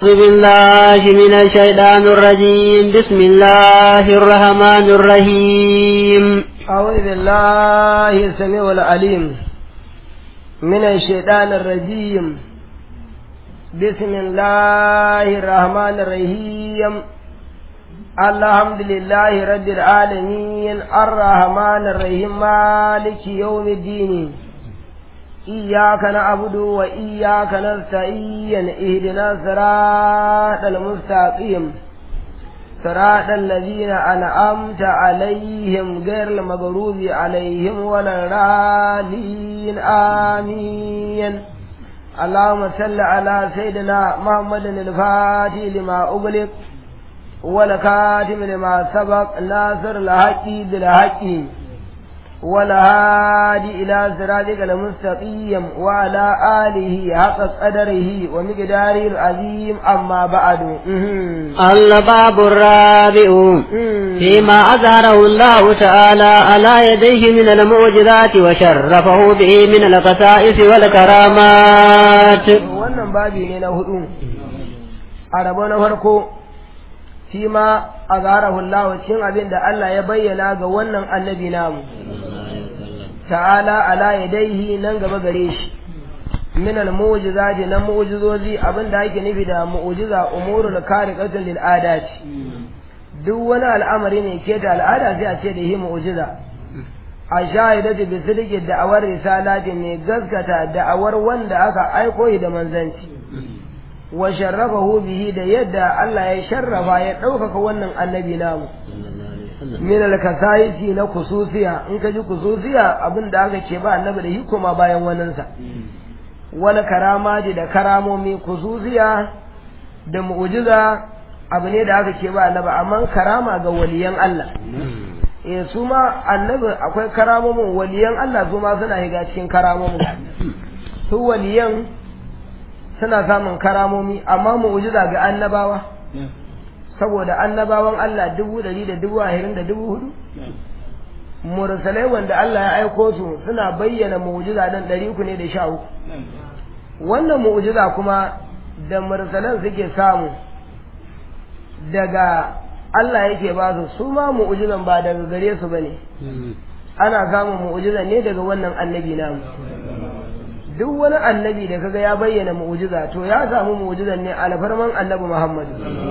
أعوذ بالله من الشيطان الرجيم بسم الله الرحمن الرحيم أعوذ بالله السميع العليم من الشيطان الرجيم بسم الله الرحمن الرحيم الحمد لله رب العالمين الرحمن الرحيم مالك يوم الدين إياك نعبد وإياك نستعين اهدنا الصراط المستقيم صراط الذين أنعمت عليهم غير المغضوب عليهم ولا الضالين آمين اللهم صل على سيدنا محمد الفاتح لما أغلق والكاتم لما سبق ناصر الحق بالحق والهادي إلى صراطك المستقيم وعلى آله حق قدره ومقداره العظيم أما بعد الباب الرابع فيما أظهره الله تعالى على يديه من المعجزات وشرفه به من القصائص والكرامات wannan babi ne na hudu a rabo na farko shi ma a Allah cikin abin da Allah ya bayyana ga wannan annabi namu ta'ala ala yadaihi nan gaba gare shi min al mu'jizati na mu'jizozi abin da ake nufi da mu'jiza umurul khariqatin lil adati duk wani al'amari ne ke da al'ada sai a ce da hi mu'jiza a shahidatu bi sidqi da'awar risalati ne gaskata da'awar wanda aka aiko da manzanci wa sharrafahu bihi da yadda Allah ya sharrafa ya ɗaukaka wannan annabi namu min al-kasaisi na kususiya in ka ji kususiya abin da aka ce ba annabi da hikuma bayan waninsa wani karama da karamomi kususiya da mu'jiza abu ne da aka ce ba annabi amma karama ga waliyan Allah eh su ma annabi akwai karamomin waliyan Allah su ma suna higa cikin karamomin su waliyan suna samun karamomi amma mu'jiza ga annabawa saboda annabawan Allah dubu ɗari da dubu ashirin da dubu hudu mursalai wanda Allah ya aiko su suna bayyana mu'jiza dan ɗari uku ne da sha uku wannan mu'jiza kuma da mursalan suke samu daga Allah yake ba su su ma mu'jizan ba daga gare su bane ana samun mu'jiza ne daga wannan annabi namu duk wani annabi da kaga ya bayyana mu'jiza to ya samu mu'jizan ne alfarman annabi Muhammad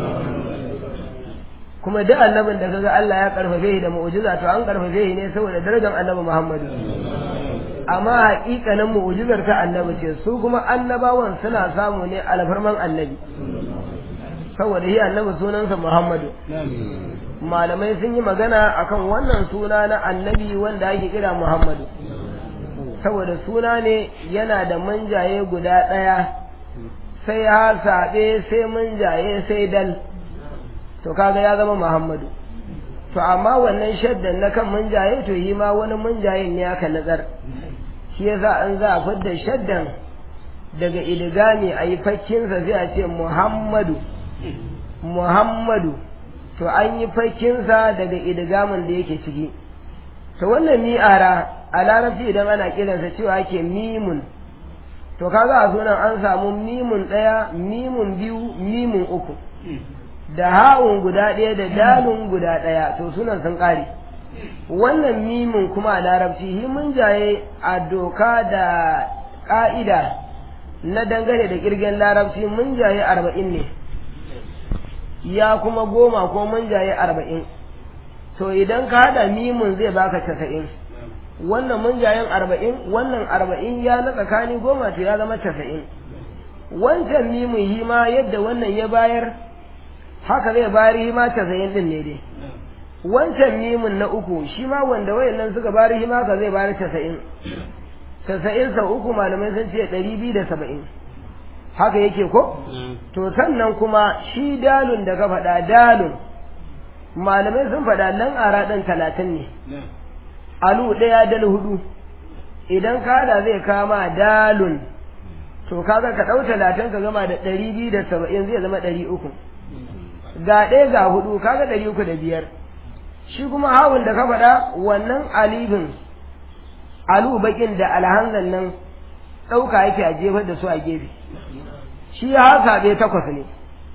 kuma duk annabin da kaga Allah ya karfafe shi da mu'jiza to an karfafe shi ne saboda darajar annabi Muhammad amma haƙiƙanin mu'jizar ta annabi ce su kuma annabawan suna samu ne alfarman annabi saboda shi annabi sunansa Muhammadu malamai sun yi magana akan wannan suna na annabi wanda ake kira Muhammadu saboda suna ne yana da manjaye guda ɗaya sai ha saɓe sai manjaye sai dal to kaga ya zama muhammadu to amma wannan shaddan na kan manjaye to yi ma wani manjayen ne aka nazar shi yasa an za a fidda shaddan daga idigami a yi fakkinsa sai a ce muhammadu muhammadu to an yi fakkinsa daga idigamin da yake ciki to wannan mi'ara a larabci idan ana kiransa cewa ake mimun to kaga a sunan an samu mimun ɗaya mimun biyu mimun uku da ha'un guda ɗaya da dalun guda ɗaya to sunan sun ƙare wannan mimun kuma a larabci hi mun jaye a doka da ƙa'ida na dangane da ƙirgen larabci mun jaye arba'in ne ya kuma goma ko mun jaye arba'in to idan ka haɗa mimun zai baka casa'in wannan munjayen arba'in wannan arba'in ya na tsakani goma to ya zama casa'in wancan mimun yi ma yadda wannan ya bayar haka zai bayar yi ma casa'in din ne dai wancan mimun na uku shi ma wanda wayannan suka bayar yi ma ka zai bayar casa'in casa'in sau uku malamai sun ce ɗari biyu da saba'in haka yake ko to sannan kuma shi dalun da ka faɗa dalun malamai sun faɗa nan ara ɗan talatin ne alu ɗaya dal hudu idan kada zai kama dalun to kaga ka ɗau talatin ka gama da ɗari biyu da saba'in zai zama ɗari uku ga ɗaya ga hudu kaga ɗari uku da biyar shi kuma hawun da ka faɗa wannan alifin alu bakin da alhanzan nan ɗauka yake a jefar da su a gefe shi ha saɓe takwas ne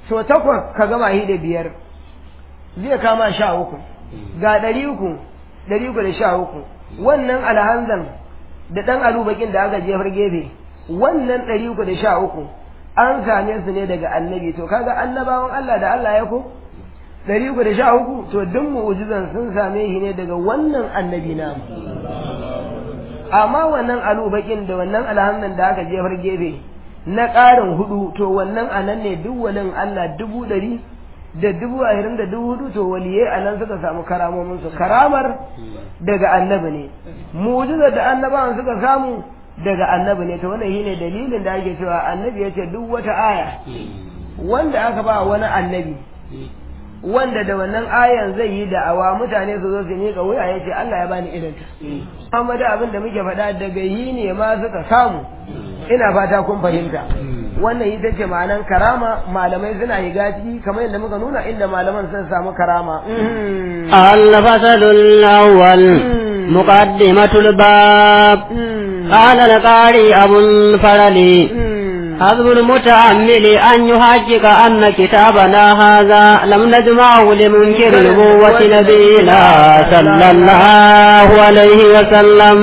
so takwas ka gama shi da biyar zai kama sha uku ga ɗari uku ɗari uku da sha uku wannan alhanzan da ɗan alubakin da aka jefar gefe wannan ɗari uku da sha uku an same su ne daga annabi to kaga annabawan Allah da Allah ya ko ɗari uku da sha uku to duk mu'ujizan sun same shi ne daga wannan annabi na amma wannan alubakin da wannan alhamdan da aka jefar gefe na ƙarin hudu to wannan anan ne duk walin Allah dubu ɗari da dubu ashirin da dubu hudu to waliyai a nan suka samu karamomin su karamar daga annabi ne mu'jizar da annabawan suka samu daga annabi ne to wannan shine dalilin da ake cewa annabi ya ce duk wata aya wanda aka ba wani annabi wanda da wannan ayan zai yi da'awa mutane su zo su miƙa wuya ya ce Allah ya bani irin ta amma da abin da muke faɗa daga yi ne ma suka samu ina fata kun fahimta wannan ita ce ma'anan karama malamai suna yi gaci kamar yadda muka nuna inda malaman sun samu karama الفصل الأول مقدمة الباب قال القاري أبو الفرل حذب المتأمل أن يحقق أن كتابنا هذا لم نجمعه لمنكر نبوة نبينا صلى الله عليه وسلم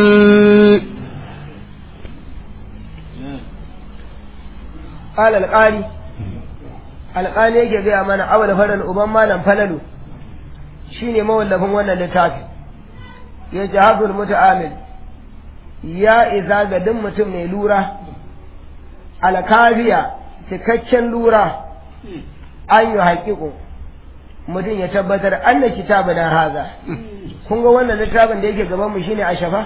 قال القاري alƙali yake gaya mana awal faral uban malam falalu shine mawallafin wannan littafi ya ce hazul muta'amil ya isa ga duk mutum mai lura alkafiya cikakken lura an yi haƙiƙo mutum ya tabbatar an na kitabu na haza kun ga wannan littafin da yake gabanmu shine ashafa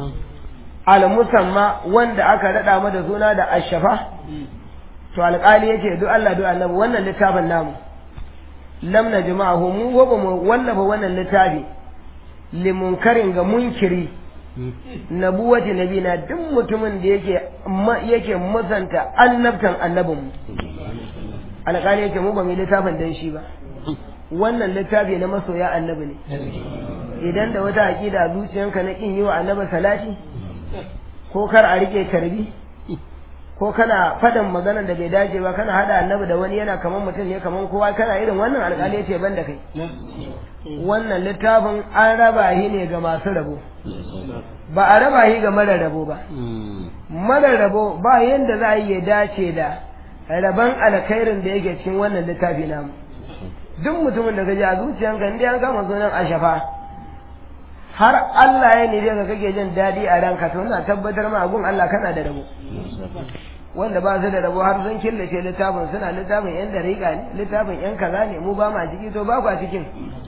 al-musamma wanda aka raɗa mata suna da ashafa to alƙali yace duk Allah duk annabi wannan littafin namu lam najma'ahu mu gobe mu wallafa wannan littafi limunkarin ga munkiri nabuwati nabina duk mutumin da yake yake musanta annabtan annabin mu alƙali yake mu ba mu littafin dan shi ba wannan littafi na masoya annabi ne idan da wata aqida zuciyanka na kin yi wa annabi salati ko kar a rike tarbi ko kana faɗin maganar da bai dace ba kana hada annabi da wani yana kaman mutum ne kaman kowa kana irin wannan alƙali ya ce ban da kai wannan littafin an raba shi ne ga masu rabo ba a raba shi ga mara rabo ba mara rabo ba yanda za a yi dace da rabon alkhairin da yake cikin wannan littafi namu duk mutumin da gaji a zuciyanka inda an kama sunan ashafa har Allah ya nire ka kake jin daɗi a ranka to ina tabbatar ma gun Allah kana da rabo wanda ba su da rabo har sun killace littafin suna littafin yan dariƙa ne littafin yan kaza ne mu ba ma ciki to ba kwa cikin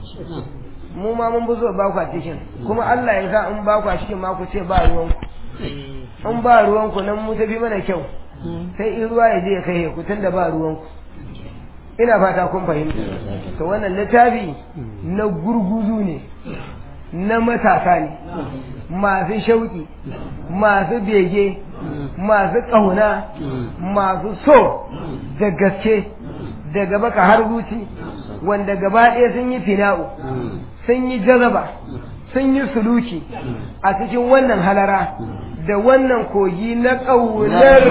mu ma mun bi so ba kwa cikin kuma Allah ya sa in ba kwa cikin ma ku ce ba ruwan ku in ba ruwan ku nan mu tafi mana kyau sai in ruwa ya je ya kai ku tunda ba ruwan ku ina fata kun fahimta to wannan littafi na gurguzu ne na matasa ne masu shauƙi masu bege masu ƙauna masu so da gaske daga baka har zuci wanda gaba ɗaya sun yi fina'u sun yi jazaba sun yi suluki a cikin wannan halara da wannan kogi na ƙaunar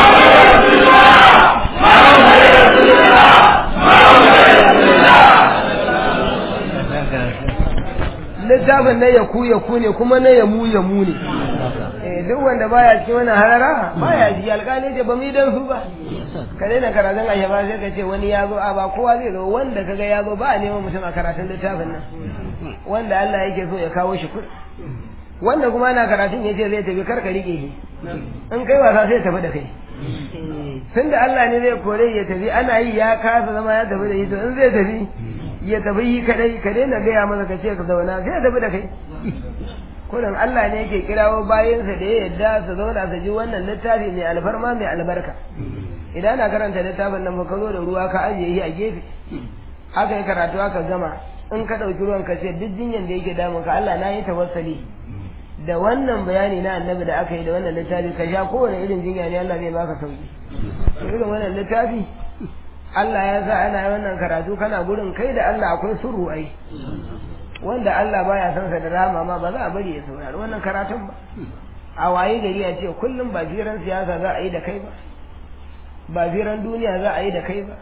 littafin na yaku yaku ne kuma na yamu yamu ne eh duk wanda baya cikin wannan harara baya ji alƙali ce ba mu yi dan su ba ka daina karatun a ba sai ka ce wani ya zo a ba kowa zai zo wanda kaga ya zo ba a neman mutum a karatun littafin nan wanda Allah yake so ya kawo shi kuɗi wanda kuma ana karatun ya ce zai tafi karka rike shi in kai wasa sai tafi da kai tun da Allah ne zai kore ya tafi ana yi ya kasa zama ya tafi da shi to in zai tafi ya tafi yi kadai ka daina gaya masa ka ce ka zauna sai ya tafi da kai kullum Allah ne yake kirawo bayansa da ya yadda su zauna su ji wannan littafi mai alfarma mai albarka idan ana karanta littafin nan ka zo da ruwa ka ajiye shi a gefe aka yi karatu aka gama in ka ɗauki ruwan ka ce duk jinyan da yake damun ka Allah na yi tawassali da wannan bayani na annabi da aka yi da wannan littafi ka sha kowane irin jinya ne Allah zai baka sauki irin wannan littafi Allah ya sa ana wannan karatu kana gurin kai da Allah akwai surru ai wanda Allah baya son sa da rama ma ba za a bari ya saurari wannan karatun ba a waye gari ya ce kullum ba firan siyasa za a yi da kai ba ba firan duniya za a yi da kai ba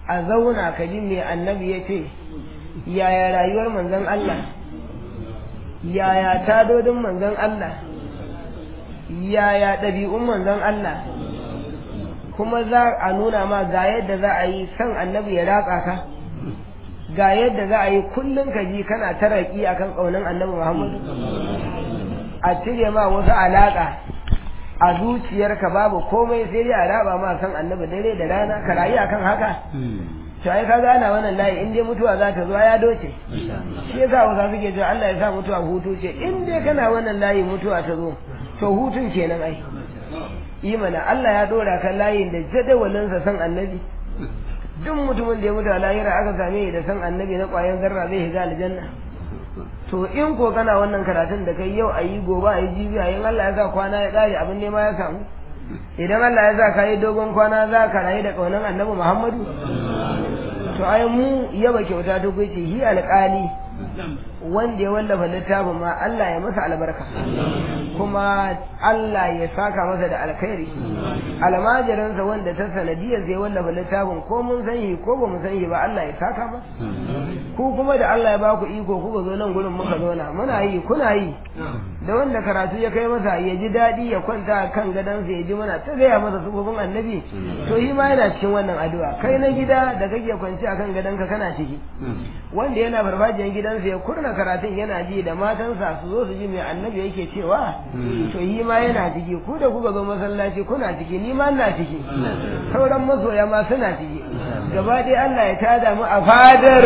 a zauna ka ji me annabi ya ce yaya rayuwar manzon Allah yaya tadodin manzon Allah yaya ɗabi'un manzon Allah kuma za a nuna ma ga yadda za a yi san annabi ya ratsa ka ga yadda za a yi kullum ka ji kana taraki akan ƙaunin annabi Muhammadu a cire ma wasu alaƙa a zuciyarka babu komai sai dai a raba ma san annabi dare da rana ka rayu akan haka to ai ka gana wannan layi in dai mutuwa za ta zo ya doce shi yasa wasa suke cewa Allah ya sa mutuwa hutu ce in dai kana wannan layi mutuwa ta zo to hutun kenan ai imana Allah ya dora kan layin da jadawalin sa san annabi duk mutumin da ya mutu a lahira aka same da san annabi na ƙwayan zarra zai shiga aljanna to in ko kana wannan karatun da kai yau ayi gobe ayi jibi ayi Allah ya sa kwana ya kare abin nema ya samu idan Allah ya sa ka yi dogon kwana za ka rayu da ƙaunar annabi Muhammadu to ai mu yaba kyauta ta gwace hi alƙali wanda ya wallafa littafin ma Allah ya masa albarka kuma Allah ya saka masa da alkhairi almajiransa wanda ta sanadiyar zai wallafa littafin ko mun san shi ko ba mu san shi ba Allah ya saka ba ku kuma da Allah ya ba ku iko kuka zo nan gurin muka zo na muna yi kuna yi da wanda karatu ya kai masa ya ji daɗi ya kwanta kan gadonsa ya ji mana ta gaya masa sufofin annabi to shi ma yana cikin wannan addu'a kai na gida da kake kwanci akan gadonka kana ciki wanda yana farfajiyar gidansa ya kurna karatun yana ji da matansa su zo su ji mai annabi yake cewa to yi ma yana ciki ku da kuka zo masallaci kuna ciki ni ma ina ciki sauran masoya ma suna ciki gaba dai Allah ya tada mu a fadar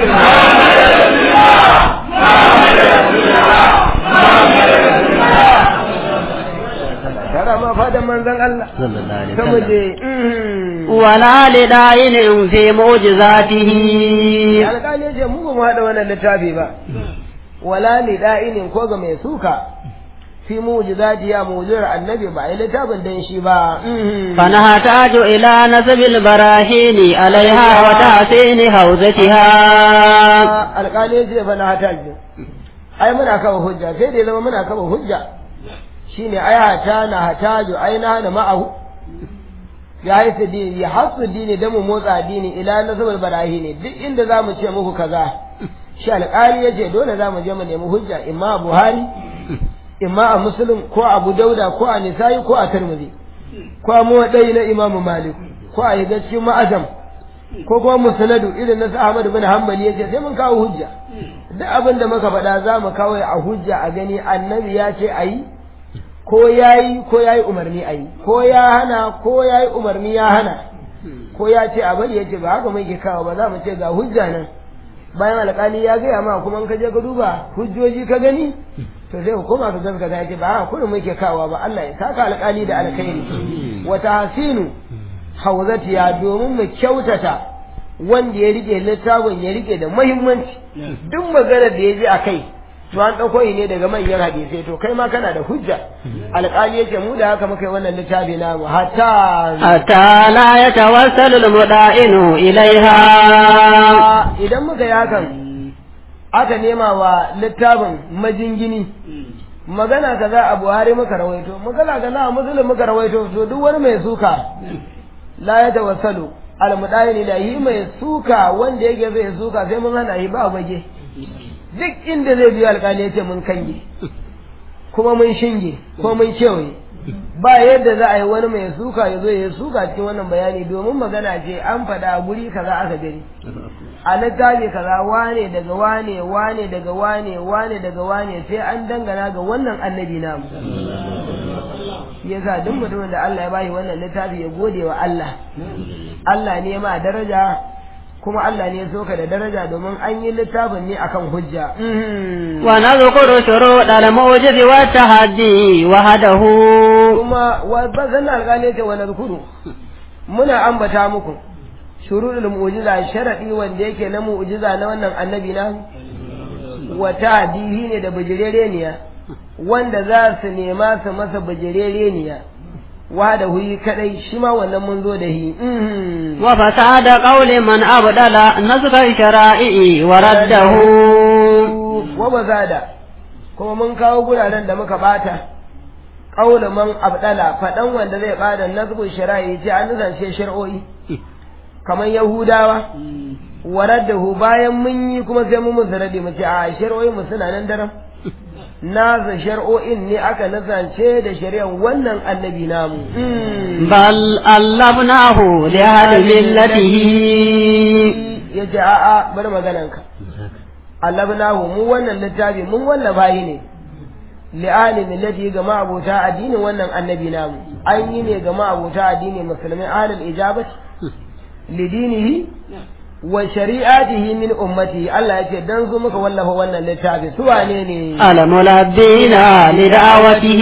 tara ma fadar manzon Allah sama je wala lidayin fi mu'jizatihi alƙali ce mu ba mu haɗa wannan littafi ba wala lida'inin ko ga mai suka fi mu'jizati ya mu'jizar annabi ba ai littafin dan shi ba fa nahtaju ila nasbil barahini alaiha wa tahsin hawzatiha alƙali ce fa nahtaju ai muna kawo hujja sai da zama muna kawo hujja shine ai hata na hataju ai na hana ma'ahu ya haifu dini ya hasu dini da mu motsa dini ila nasbil barahini duk inda zamu ce muku kaza shi alƙali ya ce dole za mu je mu nemi hujja imma a buhari imma a muslim ko abu dauda ko a nisa'i ko a tirmidhi ko a muwaɗai na imamu malik ko a yi cikin ma'azam ko kuma musnadu irin na ahmad bin hanbali yace sai mun kawo hujja duk abin da muka faɗa za mu kawo a hujja a gani annabi ya ce a yi ko ya yi ko ya yi umarni a yi ko ya hana ko ya yi umarni ya hana ko ya ce a bari ya ce ba haka muke kawo ba za mu ce ga hujja nan bayan alƙali ya gaya ma kuma in ka je ka duba hujjoji ka gani to sai hukuma ka gaskata ya ce ba haka kullum muke kawo ba Allah ya saka alƙali da alkhairi wa tahsinu hawzatiya domin mu kyautata wanda ya rike littafin ya rike da muhimmanci duk maganar da ya ji a kai to an ɗauko yi ne daga manyan hadisai to kai ma kana da hujja alƙali yace mu da haka muka yi wannan littafi namu hatta hatta la yatawassalu almuda'inu ilaiha idan muka yi hakan aka nema wa littafin majingini magana kaza a Buhari muka rawaito magana kaza a Muslim muka rawaito to duk wani mai suka la yatawassalu almuda'inu ilahi mai suka wanda yake zai suka sai mun hana shi ba bage duk inda zai biyo alƙali ya ce mun kange kuma mun shinge ko mun kewaye ba yadda za a yi wani mai suka ya zo ya suka cikin wannan bayani domin magana ce an faɗa guri kaza aka gani a littafi kaza wane daga wane wane daga wane wane daga wane sai an dangana ga wannan annabi namu yasa duk mutumin da Allah ya bayi wannan littafi ya gode wa Allah Allah ne ma daraja kuma Allah ne so ka da daraja domin an yi littafin ne akan hujja. Wa nadhkuru shurut al-mu'jiz wa tahaddi wahdahu. Kuma wa bazan alƙali ce wa nadhkuru muna ambata muku shurudul mu'jiza sharadi wanda yake na mu'jiza na wannan annabi na wa tahdihi ne da bijirereniya wanda za su nema su masa bijirereniya wa da huyi kadai shi ma wannan mun zo da hi wa fasada qawli man abdala nazka shara'i wa raddahu wa bazada kuma mun kawo guraren da muka bata qawli man abdala fadan wanda zai bada nazku shara'i ce an zance shar'o'i kamar yahudawa waraddahu bayan mun yi kuma sai mun musu rade mu ce a shari'o'in mu suna nan daram nasa shari'o'in ne aka nasance da shari'ar wannan annabi namu بل ألفناه لأهل ملته ya ce a'a bar magananka allabnahu mu wannan littafi mun wallafa yi ne li'ali millati ga ma'abota addinin wannan annabi namu an yi ne ga ma'abota addinin musulmai ahlul ijabati lidinihi wa shari'atihi min ummati Allah ya ce dan zo muka wallafa wannan littafi su wane ne الملبين لدعوته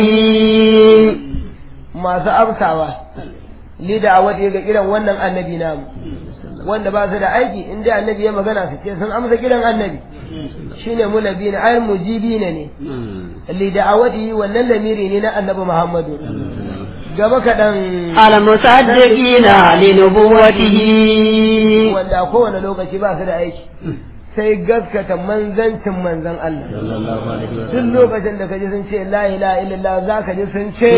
masu amsawa li da'awati ga kiran wannan annabi namu wanda ba su da aiki in dai annabi ya magana su ce sun amsa kiran annabi shine mulabina ay mujibina ne li da'awati wannan lamiri ne na annabi Muhammadu gaba kaɗan المصدقين لنبوته wanda a kowane lokaci ba su da aiki sai gaskata manzancin manzan Allah duk lokacin da kaji sun ce la ilaha illallah za ka ji sun ce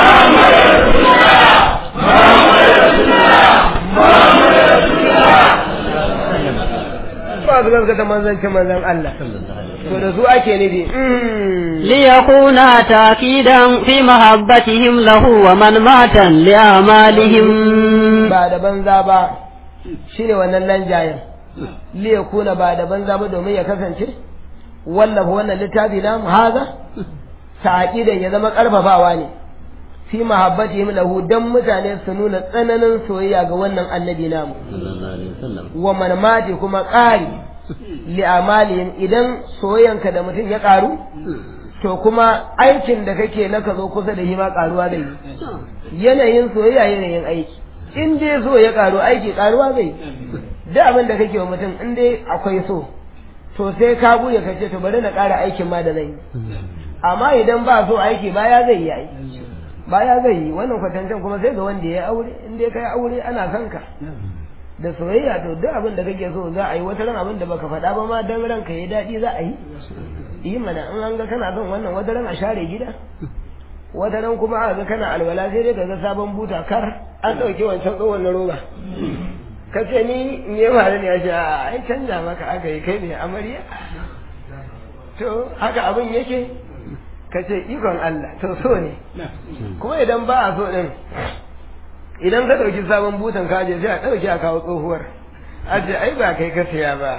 ba su gaskata manzancin manzan Allah to da su ake nufi ليكون تأكيدا في محبتهم له ومن مات لأعمالهم ba da banza ba shine wannan lanjayen liyakuna ba da banza ba domin ya kasance wallafa wannan littafi na haza taqidan ya zama karfafawa ne fi mahabbatihim lahu dan mutane su nuna tsananin soyayya ga wannan annabi namu wa man mati kuma ƙari li amalihim idan soyayyanka da mutum ya ƙaru to kuma aikin da kake na ka zo kusa da shi ma ƙaruwa zai yi yanayin soyayya yanayin aiki in dai so ya ƙaru aiki ƙaruwa zai da abin da kake wa mutum in dai akwai so to sai ka buya ka ce to bari na ƙara aikin ma da zai yi amma idan ba so aiki baya zai yi aiki baya zai yi wannan kwatancen kuma sai ga wanda ya aure in dai kai aure ana son ka da soyayya to duk abin da kake so za a yi wata ran abin da baka faɗa ba ma dan ranka ya daɗi za a yi yi mana in an ga kana son wannan wata ran a share gida wata ran kuma aka ga kana alwala sai dai ka ga sabon buta kar an ɗauke wancan tsohon na roba ka ce ni in yi mara ne ya ce a ai canja maka aka yi kai ne amarya to haka abin yake ka ce ikon Allah to so ne kuma idan ba a so din idan ka ɗauki sabon butan kaje sai a ɗauki a kawo tsohuwar a ce ai ba kai ka siya ba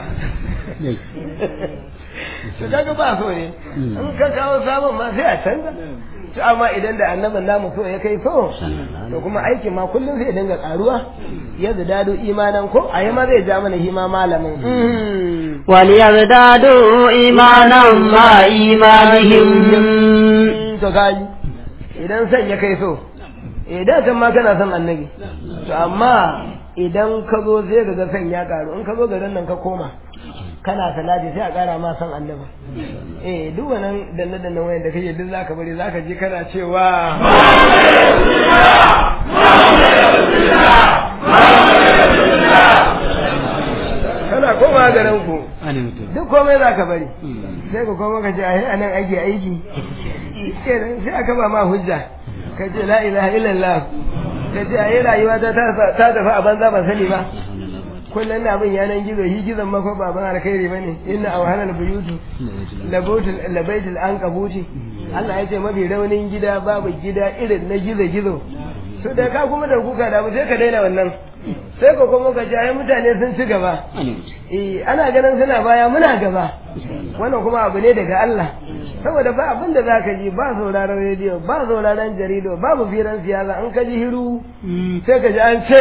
to kaga ba so ne in ka kawo sabon ma sai a canza to amma idan da annabin namu so ya kai so to kuma aikin ma kullum zai dinga karuwa ya dado imanan ko a yi ma zai ja mana hima malamin وليزدادوا إيمانا مع إيمانهم to kaji idan san ya kai so idan can ma kana son annabi to amma idan ka zo sai ka ga san ya karu in ka zo garin nan ka koma kana salati sai a kara ma san annabi eh duk wannan danne danne wayan da kake duk zaka bari zaka je kana cewa kana koma garin ku duk komai zaka bari sai ka koma ka ce a anan aiki aiki kenan sai aka ba ma hujja ka ce la ilaha illallah ka ce ayi rayuwa ta ta tafi a banza ban sani ba kullum na bin yanan gizo shi gizon mako ba ban alkhairi bane inna awhanal buyutu labaitul labaitul ankabuti Allah ya ce mafi raunin gida babu gida irin na gizo gizo to da ka kuma da kuka da sai ka daina wannan sai ka kuma ka ji mutane sun ci gaba eh ana ganin suna baya muna gaba wannan kuma abu ne daga Allah saboda ba abin da zaka ji ba sauraron rediyo ba sauraron jarido babu firan siyasa an ka ji hiru sai ka ji an ce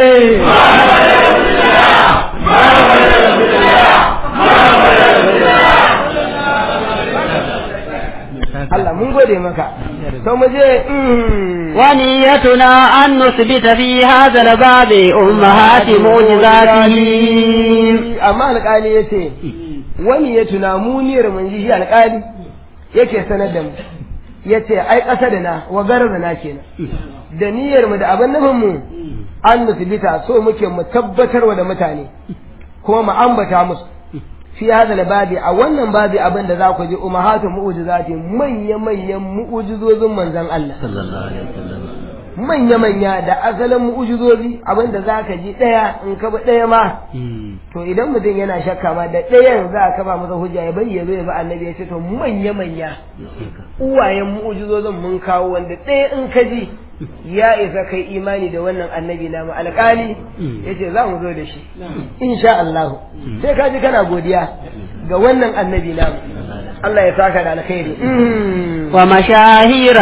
Allah mun gode maka to mu je ونيتنا أن نثبت في هذا الباب أمهات معجزاته amma alƙali ya ce wani ya tuna mu niyyar mun ji shi alƙali yake sanar da mu ya ce ai ƙasa da na wa garar na kenan da niyyar mu da abin nufin mu an nusbita so muke mu tabbatarwa da mutane kuma mu ambata musu fi hada babi a wannan babi abin da za ku ji umahatu mu'jizati manya manyan mu'jizozin manzon Allah manya-manya da asalin mu'ujizozi abinda za ka ji ɗaya in ka bi ɗaya ma to idan mutum yana shakka ma da ɗayan za a kafa masa hujja ya bari ya zo ya bi annabi ya ce to manya-manya uwayen mu'ujizozin mun kawo wanda ɗaya in ka ji ya isa kai imani da wannan annabi namu alƙali ya ce za mu zo da shi insha Allah sai ka ji kana godiya ga wannan annabi namu Allah ya saka da alkhairi wa mashahira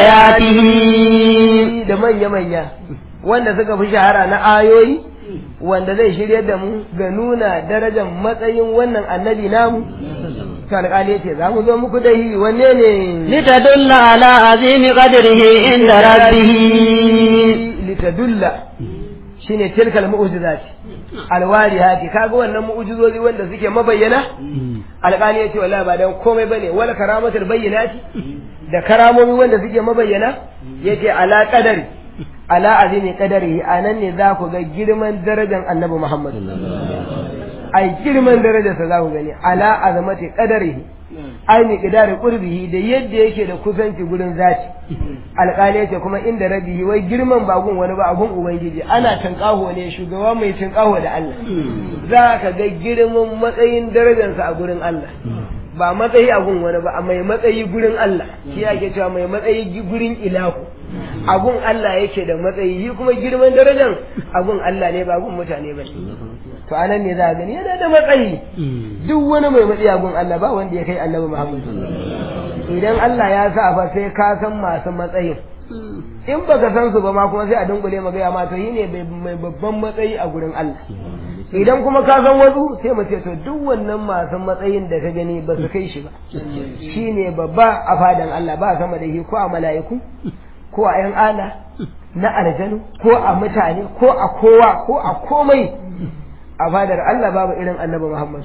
ayatihi da manya-manya wanda suka fi shahara na ayoyi wanda zai shirya da mu ga nuna darajar matsayin wannan annabi namu to alƙali yace za mu zo muku da hi wanne ne litadulla ala azimi qadrihi inda rabbih litadulla shine tilkal mu'jizat alwarihati kaga wannan mu'jizozi wanda suke mabayyana alƙali yace wallahi ba dan komai bane wala karamatul bayyinati da karamomi wanda suke mabayyana yace ala qadari ala azimi qadarihi anan ne za ku ga girman darajar annabi Muhammad ai girman darajarsa za ku gani ala azamati qadarihi ai mi qidari qurbihi da yadda yake da kusanci gurin zati alƙali yace kuma inda rabihi wai girman ba gun wani ba a gun ubangiji ana tankaho ne shugaba mai tankaho da Allah za ka ga girman matsayin darajarsa a gurin Allah ba matsayi a gun wani ba a mai matsayi gurin Allah shi ake cewa mai matsayi gurin ilahu a gun Allah yake da matsayi shi kuma girman darajar a gun Allah ne ba gun mutane ba to anan ne za a gani yana da matsayi duk wani mai matsayi a gun Allah ba wanda ya kai annabi Muhammad idan Allah ya sa fa sai ka san masu matsayin in baka san su ba ma kuma sai a dunkule magaya ma to yi ne mai babban matsayi a gurin Allah idan kuma ka san wasu sai mu ce to duk wannan masu matsayin da ka gani ba su kai shi ba shine babba a fadan Allah ba sama da shi ko a mala'iku ko a yan ala na aljanu ko a mutane ko a kowa ko a komai a fadar Allah babu irin annabi Muhammad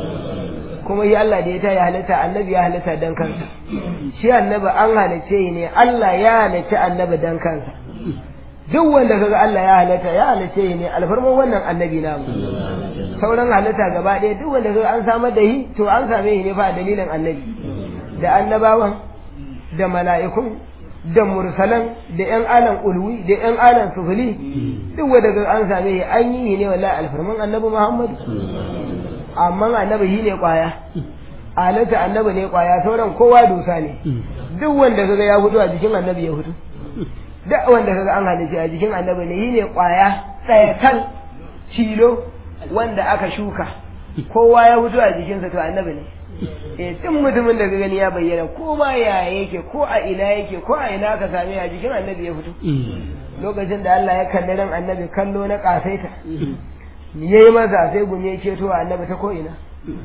kuma yi Allah da ya ta ya halitta annabi ya halitta dan kansa shi annabi an halice ne Allah ya halice annabi dan kansa duk wanda kaga Allah ya halatta ya halace ne alfarman wannan annabi namu sauran halitta gaba ɗaya duk wanda kaga an samar da shi to an same shi ne fa dalilin annabi da annabawan da mala'ikun da mursalan da yan alan ulwi da yan alan sufuli duk wanda kaga an same shi an yi ne wallahi alfarman annabi Muhammad amma annabi shi ne kwaya halatta annabi ne kwaya sauran kowa dusa ne duk wanda kaga ya fito a jikin annabi ya fito duk wanda kaga an halice a jikin annabi ne yi ne kwaya tsayakan cilo wanda aka shuka kowa ya fito a jikinsa to annabi ne eh tun mutumin da ka gani ya bayyana ko ma ya yake ko a ina yake ko a ina ka same a jikin annabi ya fito lokacin da Allah ya kalli ran annabi kallo na kasaita yayi masa sai gumi ya keto annabi ta ko ina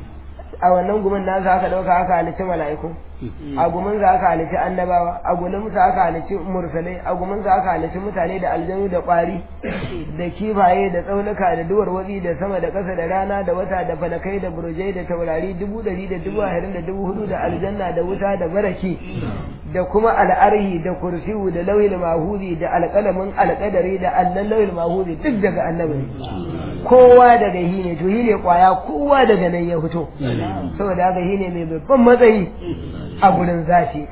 a wannan gumin nasa aka dauka aka halicci mala'iku a gumin za aka halicci annabawa a gumin sa aka halicci mursalai a gumin sa aka halicci mutane da aljanu da kwari da kifaye da tsaunuka da duwar watsi da sama da ƙasa da rana da wata da falakai da burjai da taurari dubu dari da dubu ashirin da dubu hudu da aljanna da wuta da baraki da kuma al'arhi da kursiyu da lauhil mahuzi da alƙalamin alƙadari da allan lauhil mahuzi duk daga annabi kowa daga hi ne to hi ne kwaya kowa daga nan ya fito saboda haka hi ne mai babban matsayi a gurin zafi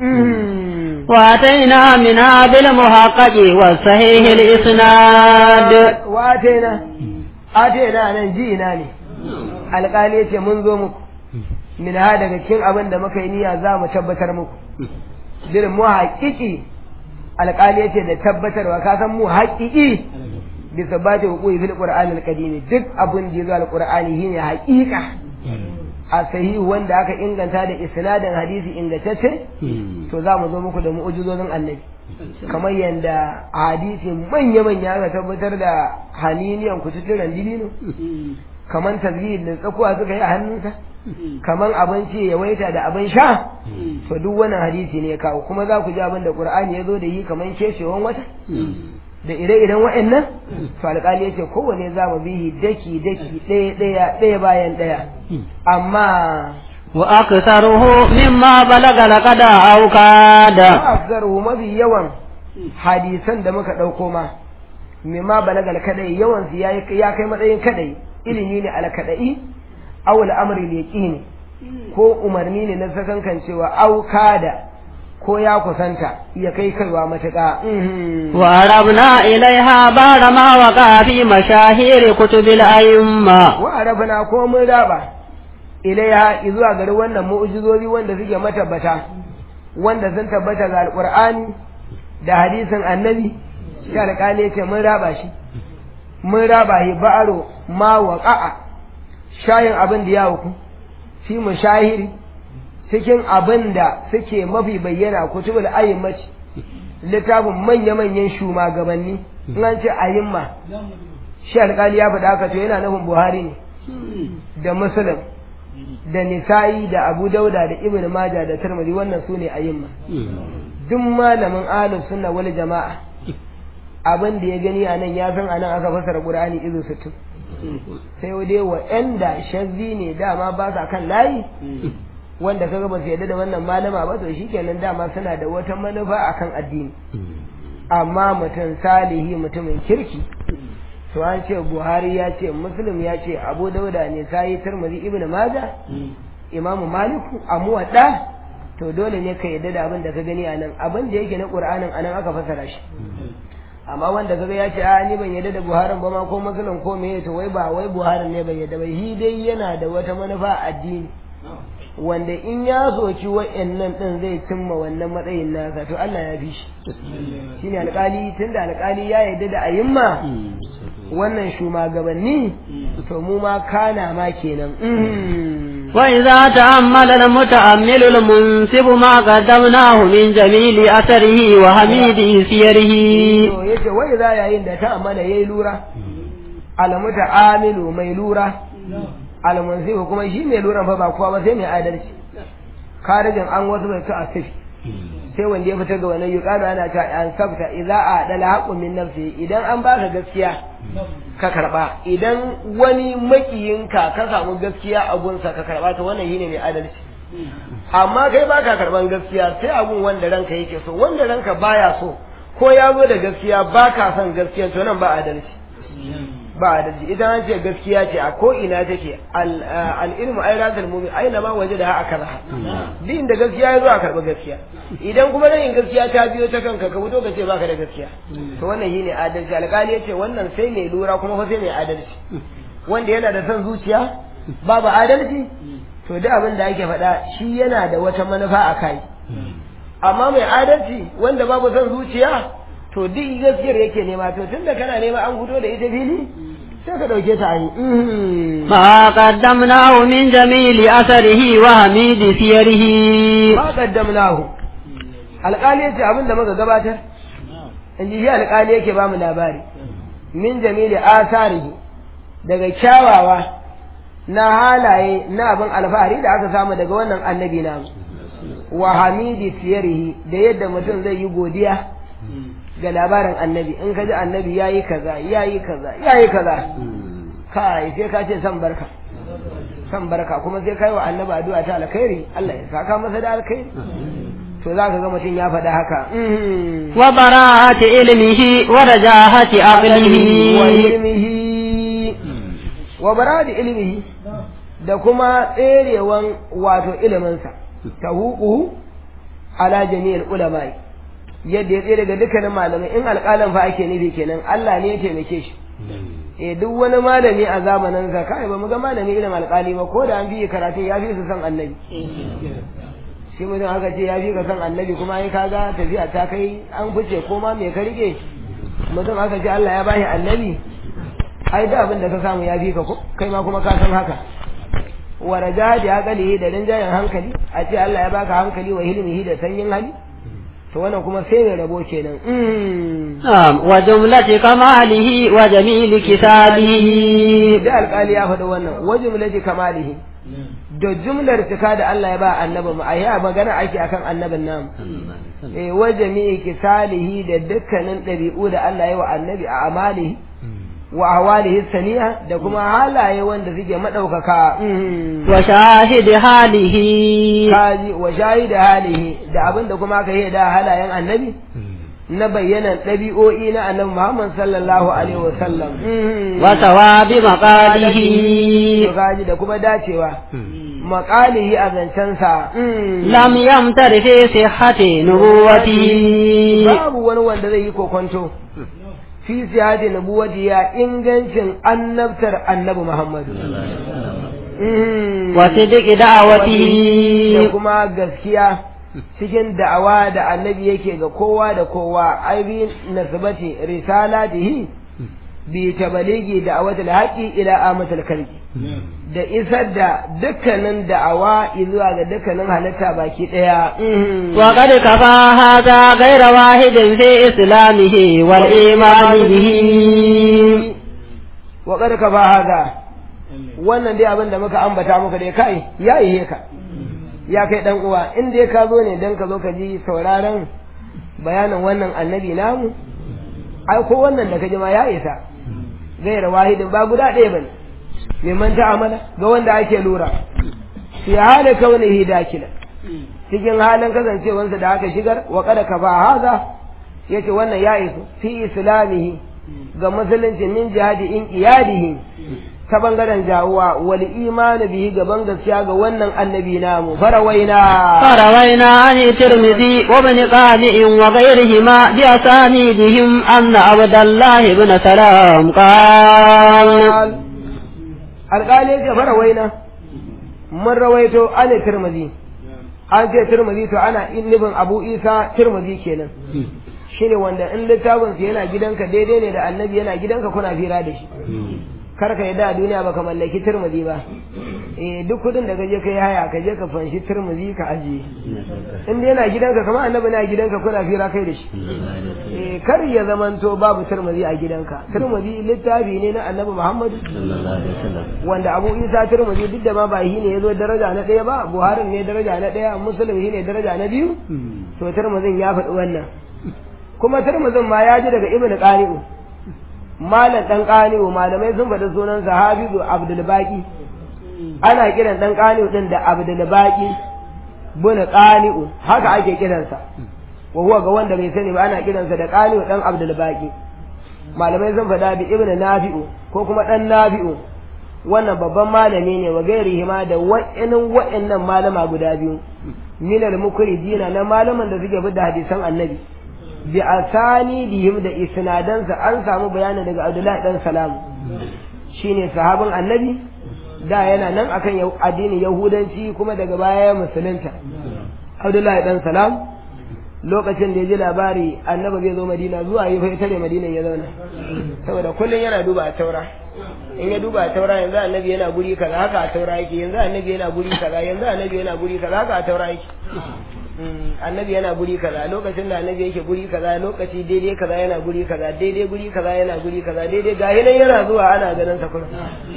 واتينا منها بالمحقق والصحيح الإسناد واتينا atena nan ji ina ne alƙali ya ce mun zo muku min ha daga cikin abin da muka yi niyya za mu tabbatar muku bil mu haƙiƙi alƙali ya ce da tabbatarwa ka san mu haƙiƙi bi sabati hukuki fil qur'anil qadim duk abin da yazo alqur'ani shine haƙiƙa a sahihu wanda aka inganta da isnadin hadisi ingantacce to za mu zo muku da mu'ujizozin annabi kamar yadda a hadisi manya-manya aka tabbatar da haniniyan kututturen dilino kamar tasbih da tsakuwa suka yi a hannunsa kamar abinci ya waita da abin sha to duk wannan hadisi ne ya kawo kuma za ku ji abin da qur'ani ya zo da yi kamar keshewan wata da ire-iren wa'annan to alƙali yace kowane za mu bihi daki daki ɗaya ɗaya ɗaya bayan ɗaya amma wa aktharuhu mimma balaga laqad aw kada afzaru mafi yawan hadisan da muka ɗauko ma mimma balaga kadai yawan su ya kai matsayin kadai ilimi ne al kadai aw al amri yaqini ko umarni ne na sakankan cewa aw kada ko ya kusanta ya kai kaiwa matuƙa وعربنا إليها بعد ما وقع في مشاهير كتب الأئمة wa arabna ko mun raba ilaiha zuwa gari wannan mu'jizozi wanda suke matabbata wanda sun tabbata ga alqur'ani da hadisin annabi shi alƙali ce mun raba shi mun raba shi ba'aro ma waqa'a shayin abin da ya huku fi mushahiri cikin abin da suke mafi bayyana kutubul ayyimati littafin manya-manyan shugabanni in an ce ayyimma shi alƙali ya faɗa haka to yana nufin buhari ne da muslim da nisa'i da abu dauda da ibn maja da tirmidhi wannan su ne ayyimma duk malamin ahlus sunna wal jama'a abin da ya gani a nan ya san a nan aka fasara qur'ani izu sittin sai dai wa'anda shazzi ne dama ba sa kan layi wanda kaga ba su yarda da wannan malama ba to shikenan dama suna da wata manufa akan addini amma mutum salihi mutumin kirki to an ce buhari ya ce muslim ya ce abu dauda ne sai tirmidhi ibnu maja imamu maliku amuwadda to dole ne ka yarda da abin da ka gani a nan abin da yake na qur'anin anan aka fasara shi amma wanda kaga ya ce a ni ban yarda da buharin ba ma ko muslim ko me to wai ba wai buharin ne ban yarda ba shi dai yana da wata manufa a addini wanda in ya soki wa'annan din zai cimma wannan matsayin nasa to Allah ya fi shi shine alƙali tunda alƙali ya yarda da ayimma wannan shugabanni to mu ma kana ma kenan وإذا تأمل المتأمل المنسب ما قدمناه من جميل أثره وحميد سيره to yace wai za yayin da ta amana yayi lura alamuta amilu mai lura almunsifu kuma shi mai lura fa ba kowa ba sai mai adalci karijin an wasu bai ta asifi sai wanda ya fitar ga wannan yuqalu ana ta an sabta idza adala haqqu min nafsi idan an baka gaskiya ka karba idan wani makiyinka ka samu gaskiya a gunsa ka karba to wannan shine mai adalci amma kai baka karban gaskiya sai abun wanda ranka yake so wanda ranka baya so ko ya zo da gaskiya baka son gaskiya to nan ba adalci ba adalci idan an ce gaskiya ce a ko ina take al-ilmu ay razal mu'min aina ma wajada ha akala din da gaskiya ya zo a karba gaskiya idan kuma nan gaskiya ta biyo ta kanka ka fito ka ce baka da gaskiya to wannan shine adalci alƙali yace wannan sai mai lura kuma fa sai mai adalci wanda yana da son zuciya babu adalci to duk abin da ake faɗa shi yana da wata manufa a kai amma mai adalci wanda babu son zuciya to duk gaskiyar yake nema to tunda kana nema an fito da ita fili sai ka dauke ta ayi ما قدمناه من جميل أثره وحميد سيره ma qaddamnahu alƙali yace abin da muka gabatar in ji shi alƙali yake ba mu labari min jamili asarihi daga kyawawa na halaye na abin alfahari da aka samu daga wannan annabi namu wa hamidi siyarihi da yadda mutum zai yi godiya ga labarin annabi in ka ji annabi ya yi kaza ya yi kaza ya yi kaza kai sai ka ce san barka san barka kuma sai kai wa annabi addu'a ta alkhairi Allah ya saka masa da alkhairi to za ka ga mutum ya faɗa haka وبراءة علمه ورجاحة wa عقله ilmihi wa baradi ilmihi da kuma tserewan wato iliminsa ta hukuhu ala jami'il ulama'i yadda ya tsere ga dukkanin malamai in alƙalan fa ake nufi kenan Allah ne ya taimake shi eh duk wani malami a zamanin sa kai ba mu ga malami irin alƙali ba ko da an biye karatun ya fi su san annabi shi mutum aka ce ya fi ka san annabi kuma ai kaga tafiya ta kai an fice ko ma me ka rike mutum aka ce Allah ya bashi annabi ai da abin da ka samu ya fi ka ko kai ma kuma ka san haka wa rajadi aqalihi da rinjayen hankali a ce Allah ya baka hankali wa hilmihi da sanyin hali to wannan kuma sai mai rabo kenan نعم وجملة كماله وجميل كتابه da alƙali ya faɗi wannan wa jumlati kamalihi da jumlar cika da Allah ya ba annabi mu ayi magana ake akan annabin namu eh wa jami'i kisalihi da dukkanin ɗabi'u da Allah ya wa annabi a amalihi wa ahwalihi saniya da kuma halaye wanda suke madaukaka وشاهد حاله kaji wa shahida halihi da abin da kuma aka yi da halayen annabi na bayyanan ɗabi'o'i na annabi Muhammad sallallahu alaihi wasallam wa sawabi maqalihi to kaji da kuma dacewa maqalihi a zancensa lam yamtar fi sihhati nubuwatihi babu wani wanda zai yi kokonto fi sihhati nubuwati ya ingancin annabtar annabi Muhammad wa sidqi da da'awatihi kuma gaskiya cikin da'awa da annabi yake ga kowa da kowa ai bi nasbati risalatihi bi tabaligi da'awatul haqi ila amatul kalbi da isar da dukkanin da'awa zuwa ga dukkanin halitta baki daya wa qad kafa hadha ghayra wahidin fi islamihi wal iman bihi wa qad kafa hada wannan dai abin da muka ambata muka dai kai ya yi ka ya kai dan uwa in dai ka zo ne dan ka zo ka ji sauraron bayanin wannan annabi namu ai ko wannan da ka ji ma ya isa gaira wahidin ba guda ɗaya bane mimman ta'amala ga wanda ake lura fi hali kaunihi dakila cikin halin kasancewansa da aka shigar wa kada ka ba haza yace wannan ya isu fi islamihi ga musulunci min jihadi in iyadihi ta bangaren jawuwa wal imani bihi gaban gaskiya ga wannan annabi namu farawaina فروينا عن الترمذي وابن قانع وغيرهما بأسانيدهم أن عبد الله بن سلام قال alƙali yake farawaina mun rawaito an tirmidhi an ce tirmidhi to ana nufin abu isa tirmidhi kenan shine wanda in littafin sa yana gidanka daidai ne da annabi yana gidanka kuna fira da shi kar ka yadda a duniya baka mallaki turmuzi ba eh duk kudin da kaje kai haya ka je ka fanshi turmuzi ka ajiye in dai yana gidanka kamar annabi na gidanka kuna fira kai da shi eh kar ya zamanto babu turmuzi a gidanka turmuzi littafi ne na annabi Muhammad wanda Abu Isa turmuzi duk da ma ba shi ne yazo daraja na ɗaya ba Buhari ne daraja na ɗaya Muslim shi ne daraja na biyu to turmuzin ya faɗi wannan kuma turmuzin ma ya ji daga Ibn Qani'u malam dan kaniwo malamai sun faɗi sunan sahabibu abdul baqi ana kiran dan kaniwo din da abdul baqi bin kaniwo haka ake kiransa wa huwa ga wanda bai sani ba ana kiransa da kaniwo dan abdul baqi malamai sun faɗa bi ibnu nafi'u ko kuma dan nafi'u wannan babban malami ne wa gairihi ma da wa'annan wa'annan malama guda biyu minal mukridina na malaman da suke bi da hadisan annabi bi asanidihim da isnadansa an samu bayanin daga Abdullahi dan Salam shine sahabin Annabi da yana nan akan addinin Yahudanci kuma daga baya ya musulunta Abdullahi dan Salam lokacin da ya ji labari Annabi zai zo Madina zuwa yi fa tare Madina ya zauna saboda kullun yana duba a taura in ya duba a taura yanzu Annabi yana guri kaza haka a taura yake yanzu Annabi yana guri kaza yanzu Annabi yana guri kaza haka a taura yake annabi yana guri kaza lokacin da annabi yake guri kaza lokaci daidai kaza yana guri kaza daidai guri kaza yana guri kaza daidai ga nan yana zuwa ana ganin sa kuma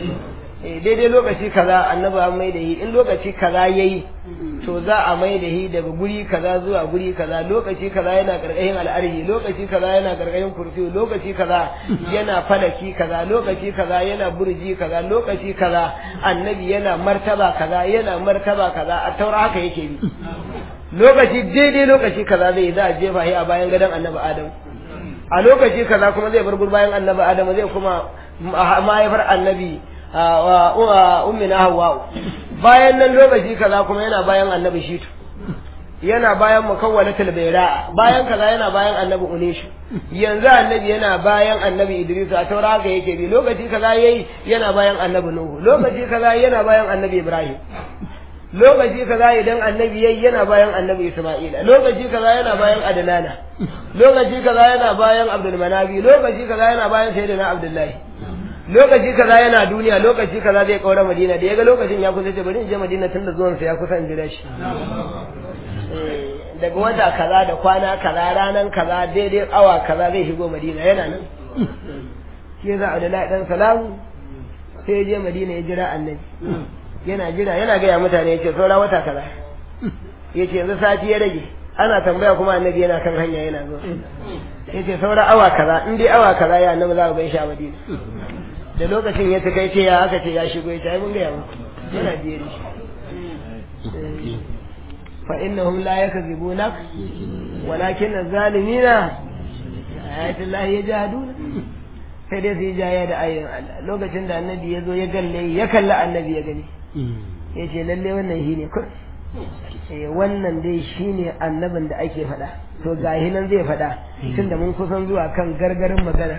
eh daidai lokaci kaza annabi an mai da shi in lokaci kaza yayi to za a mai da shi daga guri kaza zuwa guri kaza lokaci kaza yana karkashin al'arhi lokaci kaza yana karkashin kurfi lokaci kaza yana falaki kaza lokaci kaza yana burji kaza lokaci kaza annabi yana martaba kaza yana martaba kaza a taura haka yake bi lokaci daidai lokaci kaza zai za a jefa shi a bayan gadon annabi adam a lokaci kaza kuma zai bar bayan annabi adam zai kuma mahaifar annabi ummi na hawa bayan nan lokaci kaza kuma yana bayan annabi shitu yana bayan mukawwalatul bayra bayan kaza yana bayan annabi unishu yanzu annabi yana bayan annabi idris a taura haka yake bi lokaci kaza yayi yana bayan annabi nuhu lokaci kaza yana bayan annabi ibrahim lokaci kaza idan annabi yayi yana bayan annabi Isma'ila lokaci kaza yana bayan Adnana lokaci kaza yana bayan Abdul Manabi lokaci kaza yana bayan Sayyidina Abdullahi lokaci kaza yana duniya lokaci kaza zai kaura Madina da yaga lokacin ya kusa ce bari in je Madina tunda zuwan sa ya kusa in jira shi daga wata kaza da kwana kaza ranan kaza daidai awa kaza zai shigo Madina yana nan shi yasa Abdullahi dan Salam sai ya je Madina ya jira annabi yana jira yana gaya mutane ya ce saura wata kaza ya ce yanzu sati ya rage ana tambaya kuma annabi yana kan hanya yana zuwa ya ce saura awa kaza in dai awa kaza ya annabi za ku gan shi a madina da lokacin ya tukai ce ya aka ce ya shigo ya ce ai mun gaya muku yana biye da shi fa innahum la yakzibunak walakin az-zalimina ayatul lahi ya jahaduna sai dai su yi jaya da ayoyin Allah lokacin da annabi ya zo ya galle ya kalli annabi ya gani ya ce lalle wannan shi ne kur eh wannan dai shi ne annabin da ake faɗa to gahi nan zai faɗa tun da mun kusan zuwa kan gargarin maganar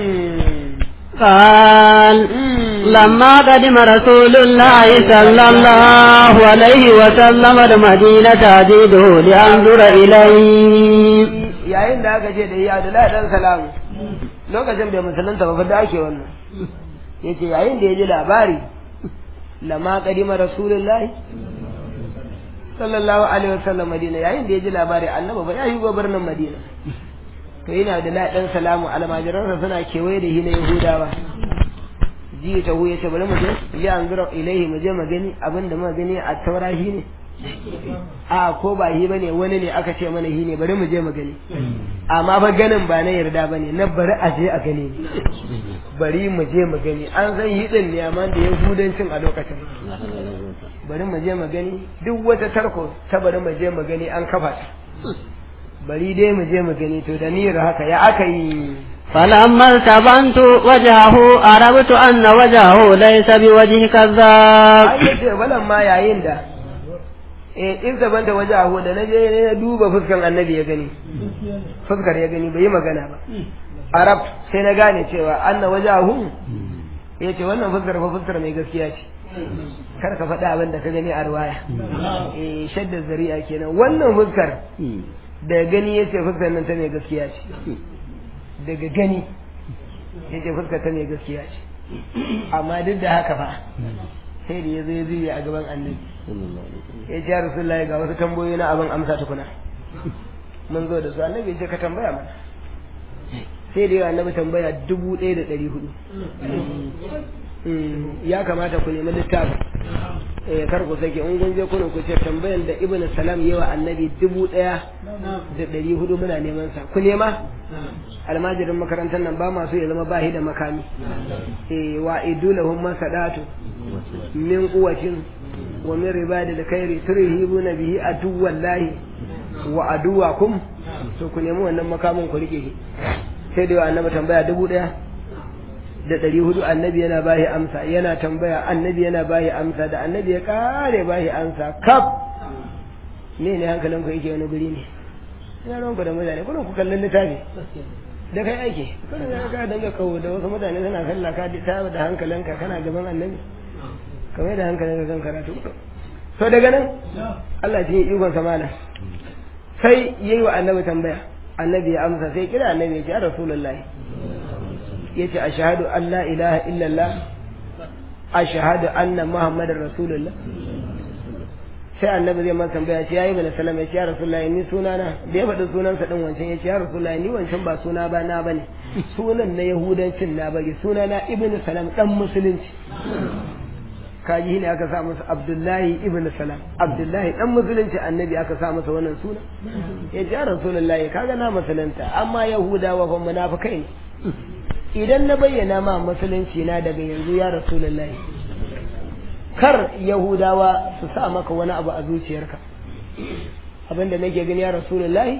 قال لما قدم رسول الله صلى الله عليه وسلم المدينة أجده لأنظر إليه yayin da aka ce da iya da dan salamu lokacin da musulunta ba da ake wannan yace yayin da ya ji labari lama qadima rasulullahi sallallahu alaihi wasallam madina yayin da ya ji labari annabi ba ya yi birnin madina to yana da ladan salamu almajiransa suna kewaye da shi na yahudawa ji ta huye ce bari mu je ya an zura ilaihi mu je mu gani abinda mu gani a taura shi ne a ko ba shi bane wani ne aka ce mana shi ne bari mu je mu gani amma ba ganin ba na yarda bane na bari a je a gani bari mu je mu gani an san yi din ne amma da yahudancin a lokacin bari mu je mu gani duk wata tarko ta bari mu je mu gani an kafa ta bari dai mu je mu gani to da niyyar haka ya aka yi فلما التبنت وجهه عرفت أن وجهه ليس بوجه كذاب ai yace balan ma yayin da eh in zaban da wajahu da naje ne na duba fuskan annabi ya gani fuskar ya gani bai yi magana ba arab sai na gane cewa anna wajahu yace wannan fuskar fa fuskar mai gaskiya ce kar ka faɗa abin da ka gani a ruwaya eh shadda zari'a kenan wannan fuskar da gani yace fuskar nan ta mai gaskiya ce daga gani yace fuskar ta mai gaskiya ce amma duk da haka fa sai da ya zo ya zuye a gaban annabi ya ce ya rasulullahi ga wasu tambayoyi na abin amsa tukuna mun zo da su annabi ya ce ka tambaya mana sai da yawa annabi tambaya dubu ɗaya da ɗari hudu ya kamata ku nemi littafi eh kar ku sake in kun je kuna ku ce tambayan da ibn salam yawa annabi dubu ɗaya da ɗari hudu muna neman sa ku nema almajirin makarantar nan ba masu ya zama bahi da makami eh wa idulahum masadatu min quwwatin wa min ribadi da kairi turhibuna bihi aduwallahi wa aduwakum to ku nemi wannan makamin ku rike shi sai da annabi tambaya dubu ɗaya da ɗari hudu annabi yana bahi amsa yana tambaya annabi yana bahi amsa da annabi ya kare bahi amsa kaf me ne hankalin ku yake wani guri ne ina ranku da mutane kuna ku kallon littafi da kai aiki kuna ga ka danga kawo da wasu mutane suna sallah ka ta da hankalinka kana gaban annabi kamar da hankalinka kan karatu to daga nan Allah ya yi ikon samana sai yayi wa annabi tambaya annabi ya amsa sai kira annabi ya ce ya rasulullahi yace ashhadu an la ilaha illallah ashhadu anna muhammadar rasulullah sai annabi zai masa tambaya ce yayi bana salama yace ya rasulullahi ni sunana da ya faɗi sunansa din wancan yace ya rasulullahi ni wancan ba suna ba na bane sunan na yahudancin na bari sunana ibnu salam dan musulunci kaji ne aka sa masa abdullahi ibnu salam abdullahi dan musulunci annabi aka sa masa wannan suna yace ya rasulullahi kaga na musulunta amma yahudawa fa munafikai ne idan na bayyana ma musulunci na daga yanzu ya rasulullahi kar yahudawa su sa maka wani abu a zuciyarka abinda nake gani ya rasulullahi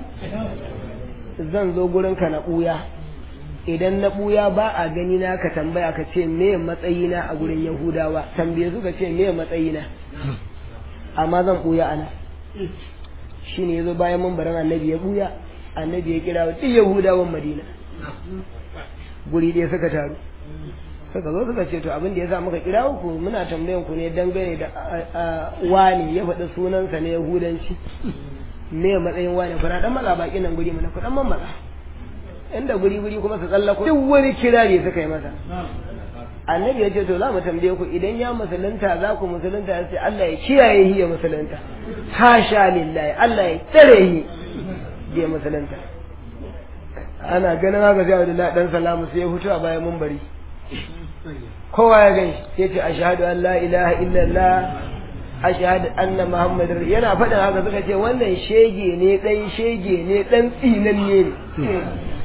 zan zo gurinka na ɓuya idan na ɓuya ba a gani na ka tambaya ka ce me matsayina a gurin yahudawa tambaye su ka ce me matsayina amma zan ɓuya ana shi ne ya zo bayan mambaran annabi ya ɓuya annabi ya kira duk yahudawan madina guri ɗaya suka taru suka zo suka ce to abin da ya sa muka kira ku muna tambayan ku ne dangane da wani ya faɗi sunansa na yahudanci me matsayin wani kuna dan matsa baki nan guri mana ku dan mammatsa inda guri guri kuma su tsallako duk wani kirari suka yi masa annabi ya ce to za mu tambaye ku idan ya musulunta za ku musulunta ya ce Allah ya kiyaye shi ya musulunta hasha lillahi Allah ya tsare shi ya musulunta ana ganin haka sai Abdullahi dan salamu sai ya fito a bayan mumbari kowa ya gani sai ce ashhadu an la ilaha illallah ashhadu anna muhammadar yana faɗin haka suka ce wannan shege ne dan shege ne dan tsinanne ne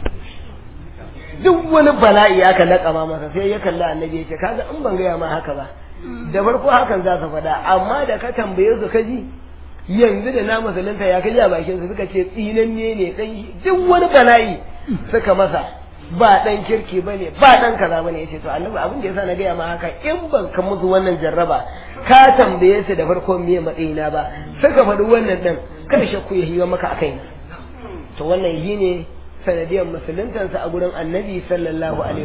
duk wani bala'i aka laƙama masa sai ya kalli annabi ya ce kaga in ban gaya ma haka ba da farko hakan za su faɗa amma da ka tambaye su kaji yanzu da na musulunta ya kaji a bakin su suka ce tsinanne ne dan duk wani bala'i suka masa ba dan kirki bane ba dan kaza bane yace to annabi abin da yasa na gaya ma haka in ban ka musu wannan jarraba ka tambaye su da farko miye matsayina ba suka faɗi wannan din kada shakku ya hiwa maka akai to wannan yi ne sanadiyar musuluntansa a gurin annabi sallallahu alaihi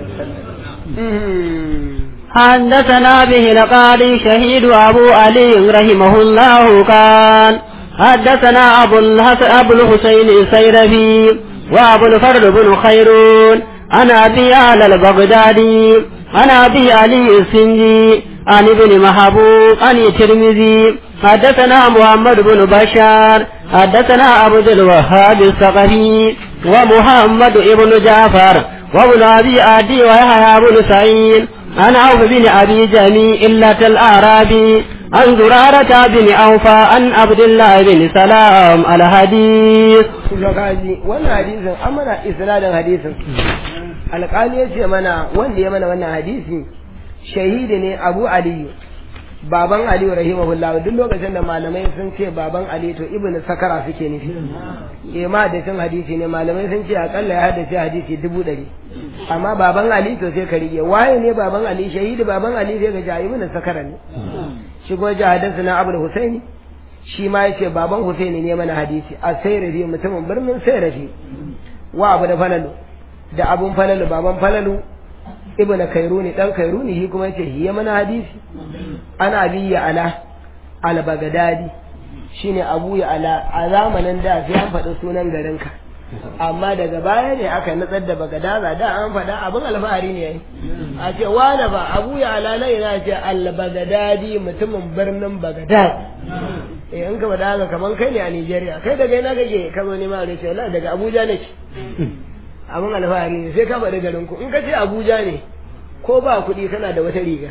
wasallam حدثنا به القاضي شهيد أبو علي رحمه الله قال حدثنا أبو, أبو الحسين السيرفي وأبو الفرد بن خيرون عن أبي على البغدادي عن أبي علي السنجي عن ابن محبوب عن الترمذي حدثنا محمد بن بشار حدثنا عبد الوهاب الثقفي ومحمد بن جعفر وابن أبي عدي ويحيى بن سعيد عن عوف بن أبي جميع إلة الأعرابي عن زرارة بن أوفى عن عبد الله بن سلام الحديث wannan hadisin an mana isnadin hadisin alƙali ya ce mana wanda ya mana wannan hadisi shahidi ne abu aliyu baban aliyu rahimahullah duk lokacin da malamai sun ce baban ali to ibnu sakara suke nufi eh ma da cin hadisi ne malamai sun ce akalla ya haddace hadisi dubu ɗari amma baban ali to sai ka rige waye ne baban ali shahidi baban ali sai ga ja ibnu sakara ne shi kuma jahadansa na abul husaini shi ma yace baban husaini ne mana hadisi a sayrafi mutumin birnin sayrafi wa abu da falalu da abun falalu baban falalu ibn kairuni dan kairuni shi kuma yace hiya mana hadisi ana biya ala al bagadadi shine abu ya ala a zamanin da sai an faɗi sunan garinka amma daga baya ne aka natsar da bagadaza da an faɗa abin alfahari ne yayi a ce wane ba abu ya ala na yana ce al bagadadi mutumin birnin bagadad eh in ka faɗa haka kaman kai ne a Nigeria kai daga ina kake ka zo ne ma ne ce wallahi daga Abuja nake abin alfahari ne sai ka faɗi garin ku in ka ce abuja ne ko ba kuɗi kana da wata riga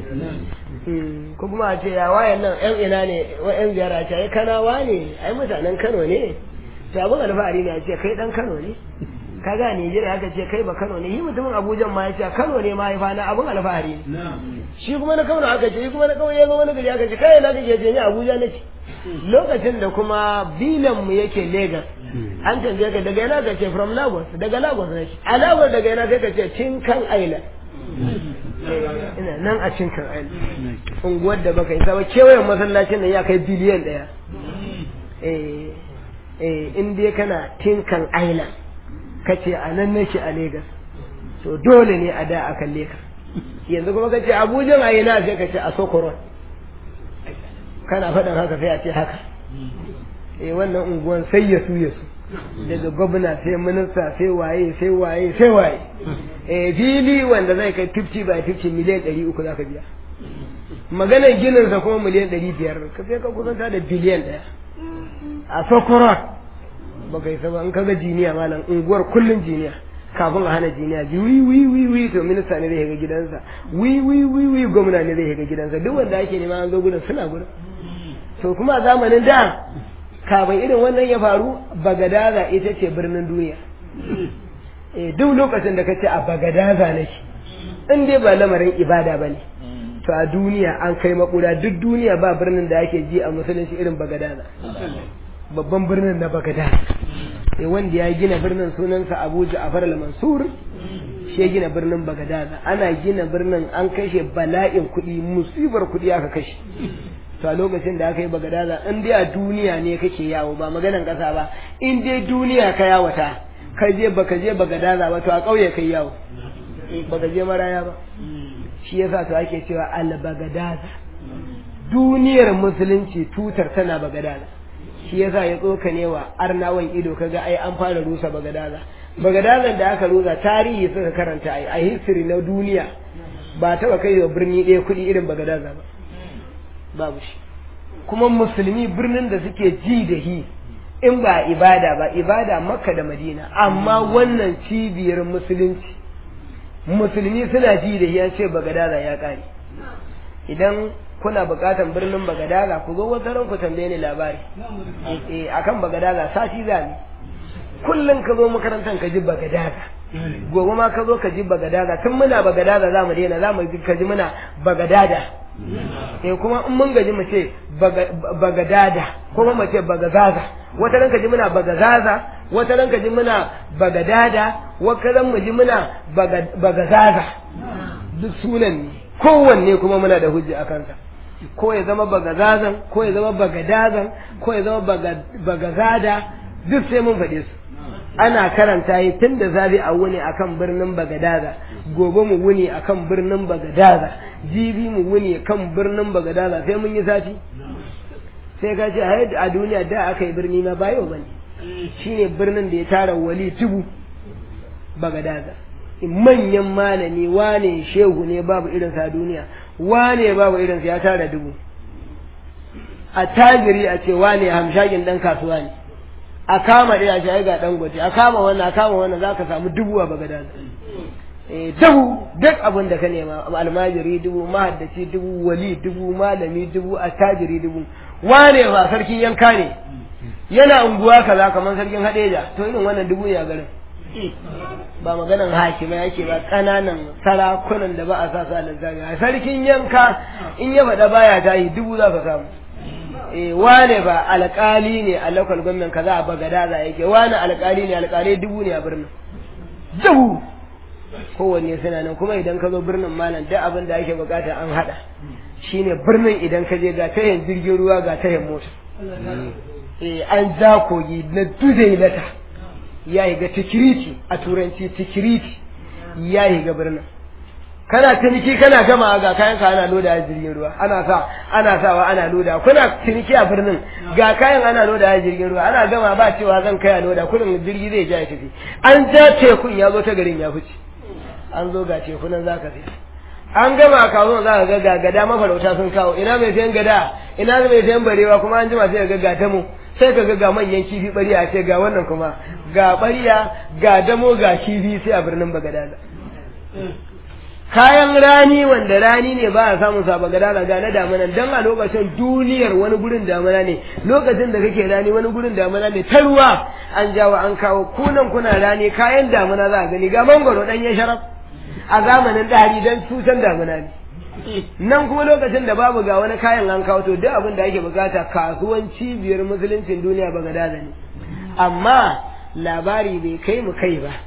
ko kuma a ce ya wayan nan yan ina ne wa yan ziyara ce ai kanawa ne ai mutanen kano ne to abin alfahari ne a ce kai dan kano ne ka ga Nijeriya aka ce kai ba Kano ne shi mutumin Abuja ma ya ce Kano ne mahaifa na abin alfahari ne shi kuma na Kano aka ce shi kuma na Kano ya zo wani gari aka ce kai na kake ce ni Abuja nake lokacin da kuma bilan mu yake Lagos an tambaye ka daga yana ka ce from Lagos daga Lagos nake a Lagos daga yana kai ka ce Tinkan Island ina nan a Tinkan Island unguwar da baka yi saba kewayen masallacin nan ya kai biliyan ɗaya eh eh in dai kana Tinkan Island kace a nan nake a Lagos to dole ne a da a kalle ka yanzu kuma kace Abuja a ina sai kace a Sokoron kana faɗin haka sai a ce haka eh wannan unguwan sai ya su ya su daga gwamna sai minista sai waye sai waye sai waye eh fili wanda zai kai 50 by 50 miliyan 300 zaka biya maganar ginin sa kuma miliyan 500 ka sai ka kusanta da biliyan daya a Sokoron baka yi saba in kaga jiniya malam unguwar kullun jiniya kafin a hana jiniya ji wi wi wi wi to minista ne zai ga gidansa wi wi wi wi gwamna ne zai ga gidansa duk wanda ake nema an zo gudun suna gudun to kuma a zamanin da kafin irin wannan ya faru bagadaza ita ce birnin duniya eh duk lokacin da kace a bagadaza nake in dai ba lamarin ibada bane to a duniya an kai makura duk duniya ba birnin da ake ji a musulunci irin bagadaza babban birnin na Baghdad eh wanda ya gina birnin sunansa Abu Ja'far al-Mansur shi ya gina birnin Baghdad ana gina birnin an kashe bala'in kuɗi musibar kuɗi aka kashe to a lokacin da aka yi Baghdad in dai a duniya ne kake yawo ba maganan ƙasa ba in dai duniya ka yawata ka je baka je Baghdad ba to a ƙauye kai yawo baka je maraya ba shi yasa to ake cewa al-Baghdad duniyar musulunci tutar tana Baghdad shi yasa ya tsokane wa arnawan ido kaga ai an fara rusa bagadaza bagadazan da aka rusa tarihi suka karanta ai a history na duniya ba taba kai wa birni ɗaya kuɗi irin bagadaza ba babu shi kuma musulmi birnin da suke ji da hi in ba ibada ba ibada makka da madina amma wannan cibiyar musulunci musulmi suna ji da hi an ce bagadaza ya ƙare idan kuna buƙatar birnin bagadaza ku zo wata ran ku tambaye ni labari eh akan bagadaza sati za ni kullum ka zo makarantar ka ji bagadaza gobe ma ka zo ka ji bagadaza tun muna bagadaza za mu daina za mu ka ji muna bagadada eh kuma in mun gaji mu ce bagadada kuma mu ce bagazaza wata ranka ji muna bagazaza wata ranka ji muna bagadada wata ran mu ji muna bagazaza duk sunan ne kowanne kuma muna da hujja a kansa ko ya zama bagazazan ko ya zama bagadazan ko ya zama bagazada duk sai mun faɗe su ana karanta yi tun da zabi a wuni akan birnin bagadaza gobe mu wuni akan birnin bagadaza jibi mu wuni kan birnin bagadaza sai mun yi sati sai ka ce a duniya da aka yi birni ma bayo bane shine birnin da ya tara wali tubu bagadaza manyan malami wane shehu ne babu irinsa a duniya wane babu irinsa ya tara dubu a tajiri a ce wane hamshagin dan kasuwa ne a kama ɗaya a shayi ga ɗan gote a kama wannan a kama wannan za ka samu dubu a bagada eh dubu duk abin da ka nema almajiri dubu mahaddaci dubu wali dubu malami dubu attajiri dubu wane ba sarkin yanka ne yana unguwa kaza kamar sarkin hadeja to irin wannan dubu ne a garin ba maganan hakima yake ba kananan sarakunan da ba a sa sa lantarki a sarkin yanka in ya faɗa baya ta yi dubu za ka samu eh wane ba alƙali ne a local government kaza a bagada za yake wane alƙali ne alƙalai dubu ne a birnin dubu kowanne suna nan kuma idan ka zo birnin malam duk abin da ake bukata an hada shine birnin idan ka je ga tayin jirgin ruwa ga tayin mota eh an ja kogi na dudailata ya yi ga tikiriti a turanci tikiriti ya yi ga birnin kana ciniki kana gama ga kayan ka ana loda a jirgin ruwa ana sa ana sawa ana loda kuna ciniki a birnin ga kayan ana loda a jirgin ruwa ana gama ba cewa zan kai a loda kullum jirgi zai ja ya tafi an ja tekun ya zo ta garin ya fice an zo ga tekunan zaka sai an gama a kawo za ka ga ga gada mafarauta sun kawo ina mai sayan gada ina mai sayan barewa kuma an jima sai ga ga damo sai ka ga ga manyan kifi bariya ce ga wannan kuma ga bariya ga damo ga kifi sai a birnin bagadada kayan rani wanda rani ne ba a samun sa bagadada ga na damana dan a lokacin duniyar wani gurin damana ne lokacin da kake rani wani gurin damana ne ta ruwa an jawo an kawo kunan kuna rani kayan damana za a gani ga mangoro dan ya sharaf a zamanin ɗari don cutar damuna ne nan kuma lokacin da babu ga wani kayan an kawo to duk abin da ake bukata kasuwan cibiyar musuluncin duniya ba gada ne amma labari bai kai mu kai ba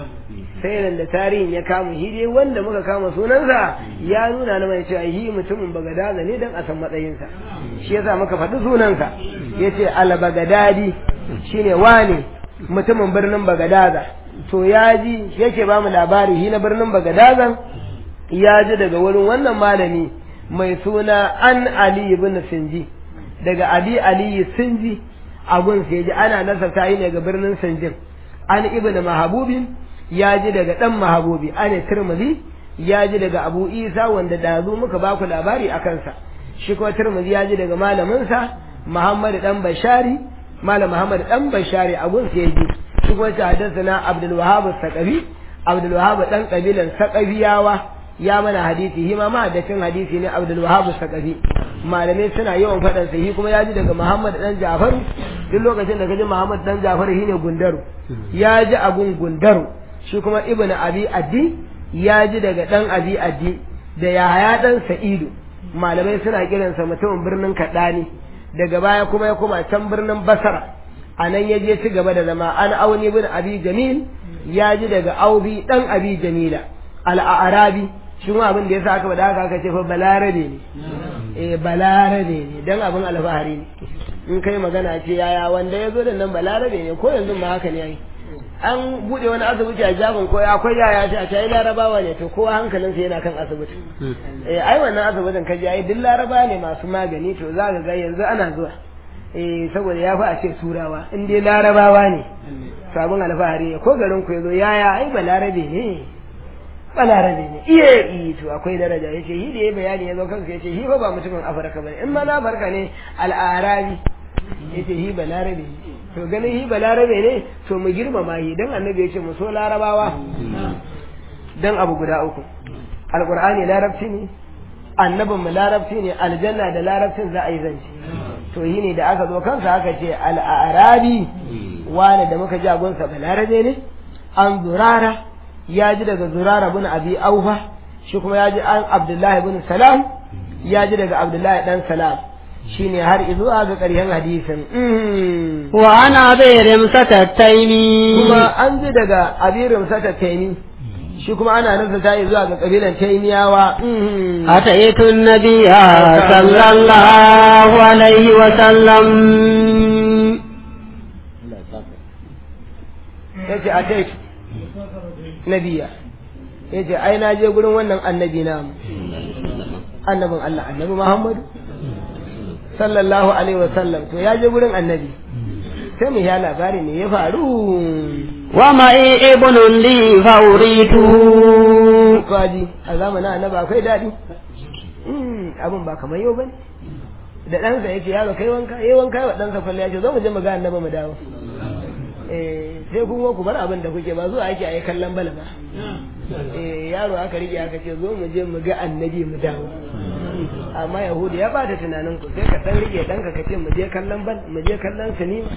sai nan da tarihin ya kama shi dai wanda muka kama sunansa ya nuna na mai cewa shi mutumin bagadaza ne don a san matsayinsa shi yasa muka faɗi sunansa ya ce albagadadi shine wane mutumin birnin bagadaza to ya ji yake ba mu labari shi na birnin bagadazan ya ji daga wurin wannan malami mai suna an ali ibn sinji daga ali ali sinji abun sai ji ana nasarta yi ne ga birnin sinjin an ibn mahabubin ya ji daga dan mahabubi an tirmidhi ya ji daga abu isa wanda dazu muka ba ku labari a kansa shi kuma tirmidhi ya ji daga malaminsa muhammad dan bashari malam muhammad dan bashari abun sai ya ji shi kuma ta haddathana Abdul Wahhab Saqafi Abdul Wahhab dan kabilan Saqafiyawa ya mana hadisi shi ma mahaddacin hadisi ne Abdul Wahhab Saqafi malamai suna yawan faɗan sa shi kuma ya ji daga Muhammad dan Jafaru duk lokacin da kaji Muhammad dan Jafaru shine Gundaru ya ji abun Gundaru shi kuma Ibn Abi Addi ya ji daga dan Abi Addi da Yahaya dan Sa'idu malamai suna kiransa mutumin birnin Kadani daga baya kuma ya koma can birnin Basra a nan ya je ci gaba da zama an auni bin abi jamil ya ji daga aubi dan abi jamila al'arabi shi ma abin da ya sa aka faɗa haka aka ce fa balarabe ne eh balarabe ne dan abin alfahari ne in kai magana ce yaya wanda ya zo da nan balarabe ne ko yanzu ma haka ne yayi an bude wani asibiti a jabin ko akwai yaya ce a ce larabawa ne to kowa hankalinsa yana kan asibiti eh ai wannan asibitin ka ji ai duk laraba ne masu magani to za ka ga yanzu ana zuwa eh saboda ya fi a ce turawa in dai larabawa ne sabon alfahari ko garin ku yazo yaya ai balarabe ne balarabe ne iya iya to akwai daraja yace shi da ya bayani yazo kansa yace shi fa ba mutumin afirka bane in ma na farka ne al'arabi yace shi balarabe ne to ganin shi balarabe ne to mu girmama shi dan annabi yace mu so larabawa dan abu guda uku alqur'ani larabci ne annabin mu larabci ne aljanna da larabcin za a yi zance to yi ne da aka zo kansa aka ce al'arabi wane da muka ji agunsa balarabe ne an zurara ya ji daga zurara bin abi aufa shi kuma ya ji an abdullahi bin salam ya ji daga abdullahi dan salam shine har zuwa ga ƙarshen hadisin wa ana bai rimsata taimi kuma an ji daga abirin sata taimi shi kuma ana nufin ta yi zuwa ga kabilan taimiyawa أتيت النبي صلى الله عليه وسلم ya ce a tai nabiya ya ce ai na je gurin wannan annabi namu annabin Allah annabi Muhammadu sallallahu alaihi wasallam to ya je gurin annabi sai mu ya labari ne ya faru ومعي ابن لي فأريته kaji a zamanin annabi akwai daɗi abin ba kamar yau bane da ɗansa ya ce yaro kai wanka yayi wanka wa ɗansa kwalle ya ce zo mu je mu ga annabi mu dawo eh sai kuma ku bar abin da kuke ba zuwa ake ayi kallon bala ba eh yaro aka rike aka ce zo mu je mu ga annabi mu dawo amma yahudu ya bata tunanin ku sai ka dan rike ɗanka ka ce mu je kallon bal mu je kallon sinima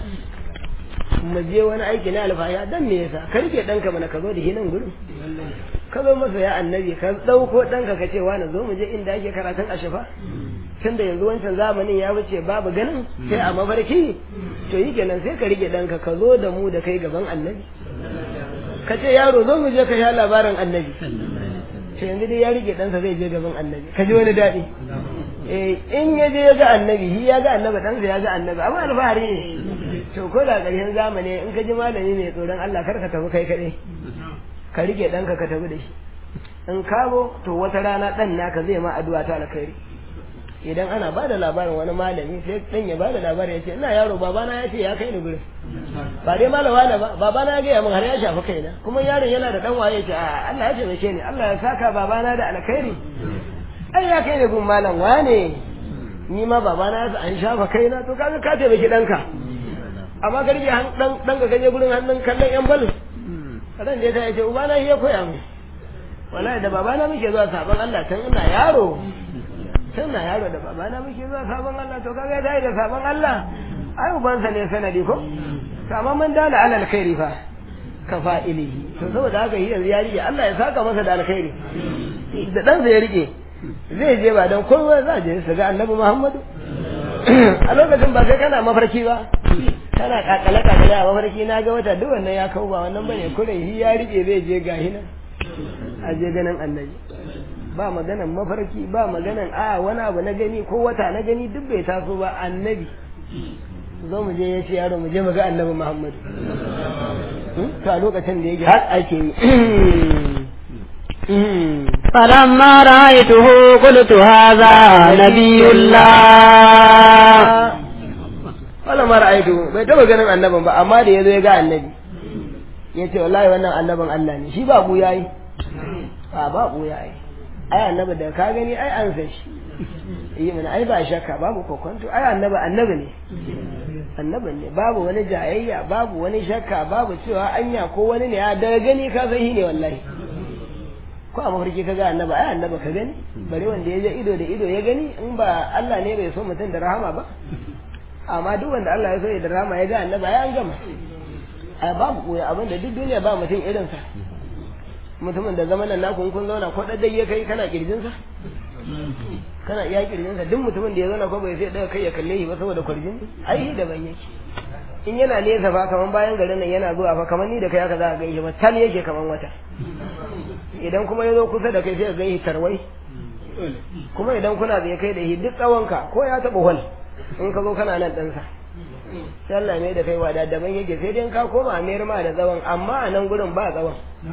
mu je wani aiki na alfaya dan me yasa ka rike ɗanka mana ka zo da hinan gurin ka zo masa ya annabi ka ɗauko ɗanka ka ce wani zo mu je inda ake karatun ashafa tun da yanzu wancan zamanin ya wuce babu ganin sai a mafarki to yi kenan sai ka rike ɗanka ka zo da mu da kai gaban annabi ka ce yaro zo mu je ka sha labarin annabi to yanzu dai ya rike ɗansa zai je gaban annabi ka ji wani daɗi eh in ya je ya ga annabi shi ya ga annabi ɗansa ya ga annabi amma alfahari ne to ko da ƙarshen zamani in ka ji malami mai tsoron Allah kar ka tafi kai kaɗai ka rike ɗanka ka tafi da shi in kawo to wata rana ɗan naka zai ma addu'a ta alkhairi idan ana ba da labarin wani malami sai ɗan ya ba da labarin ya ce ina yaro babana ya ce ya kai ni gurin ba dai malama na ba babana ya gaya min har ya shafi kaina kuma yaron yana da ɗan waye ce a Allah ya taimake ni Allah ya saka babana da alkhairi ai ya kai ni gun malam wane ni ma babana ya an shafa kaina to kaga ka taimaki ɗanka amma ka rike ɗan ɗan ka gaje gurin hannun kallon yan bal ran da ta ce ubana ya koya mu wallahi da babana muke zuwa sabon Allah tun ina yaro tun na yaro da babana muke zuwa sabon Allah to kaga dai da sabon Allah ai ubansa ne sanadi ko to amma mun dala alal khairi fa ka fa'ilihi to saboda haka yanzu ya rike Allah ya saka masa da alkhairi da dan ya rike zai je ba dan kowa za je su ga Annabi Muhammadu a lokacin ba sai kana mafarki ba kana kakale kakale a mafarki na ga wata duk wannan ya kau ba wannan bane kure shi ya rike zai je gahi nan a je ganin annabi ba maganan mafarki ba maganan a wani abu na gani ko wata na gani duk bai taso ba annabi zo mu je ya ce yaro mu je mu ga annabi Muhammad to a lokacin da yake har ake yi فلما رأيته قلت هذا نبي الله wala mara aitu bai taba ganin annabin ba amma da yazo ya ga annabi ya ce wallahi wannan annabin Allah ne shi ba buya yi a ba buya yi ai annabi da ka gani ai an san shi yi mana ai ba shakka babu kokonto ai annabi annabi ne annabi ne babu wani jayayya babu wani shakka babu cewa anya ko wani ne ya daga gani ka san shi ne wallahi ko a mafarki ka ga annabi ai annabi ka gani bare wanda ya je ido da ido ya gani in ba Allah ne bai so mutum da rahama ba amma duk wanda Allah ya so ya da rahama ya ga annabi ai an gama ai babu koyi abinda duk duniya ba mutum irin sa mutumin da zamanin naku kun zauna ko daddai ya kai kana kirjin sa kana iya kirjin sa duk mutumin da ya zauna ko bai sai daga kai ya kalle shi ba saboda kwarjin ai da ban yake in yana nesa fa kaman bayan garin nan yana zuwa fa kaman ni da kai aka za a gaishe ba tal yake kaman wata idan kuma ya zo kusa da kai sai ka gaishe tarwai kuma idan kuna da kai da shi duk tsawonka ko ya taɓa hol in ka zo kana nan ɗansa sai Allah mai da kai wada daban yake sai dai ka koma a mayar ma da tsawon amma a nan gurin ba tsawon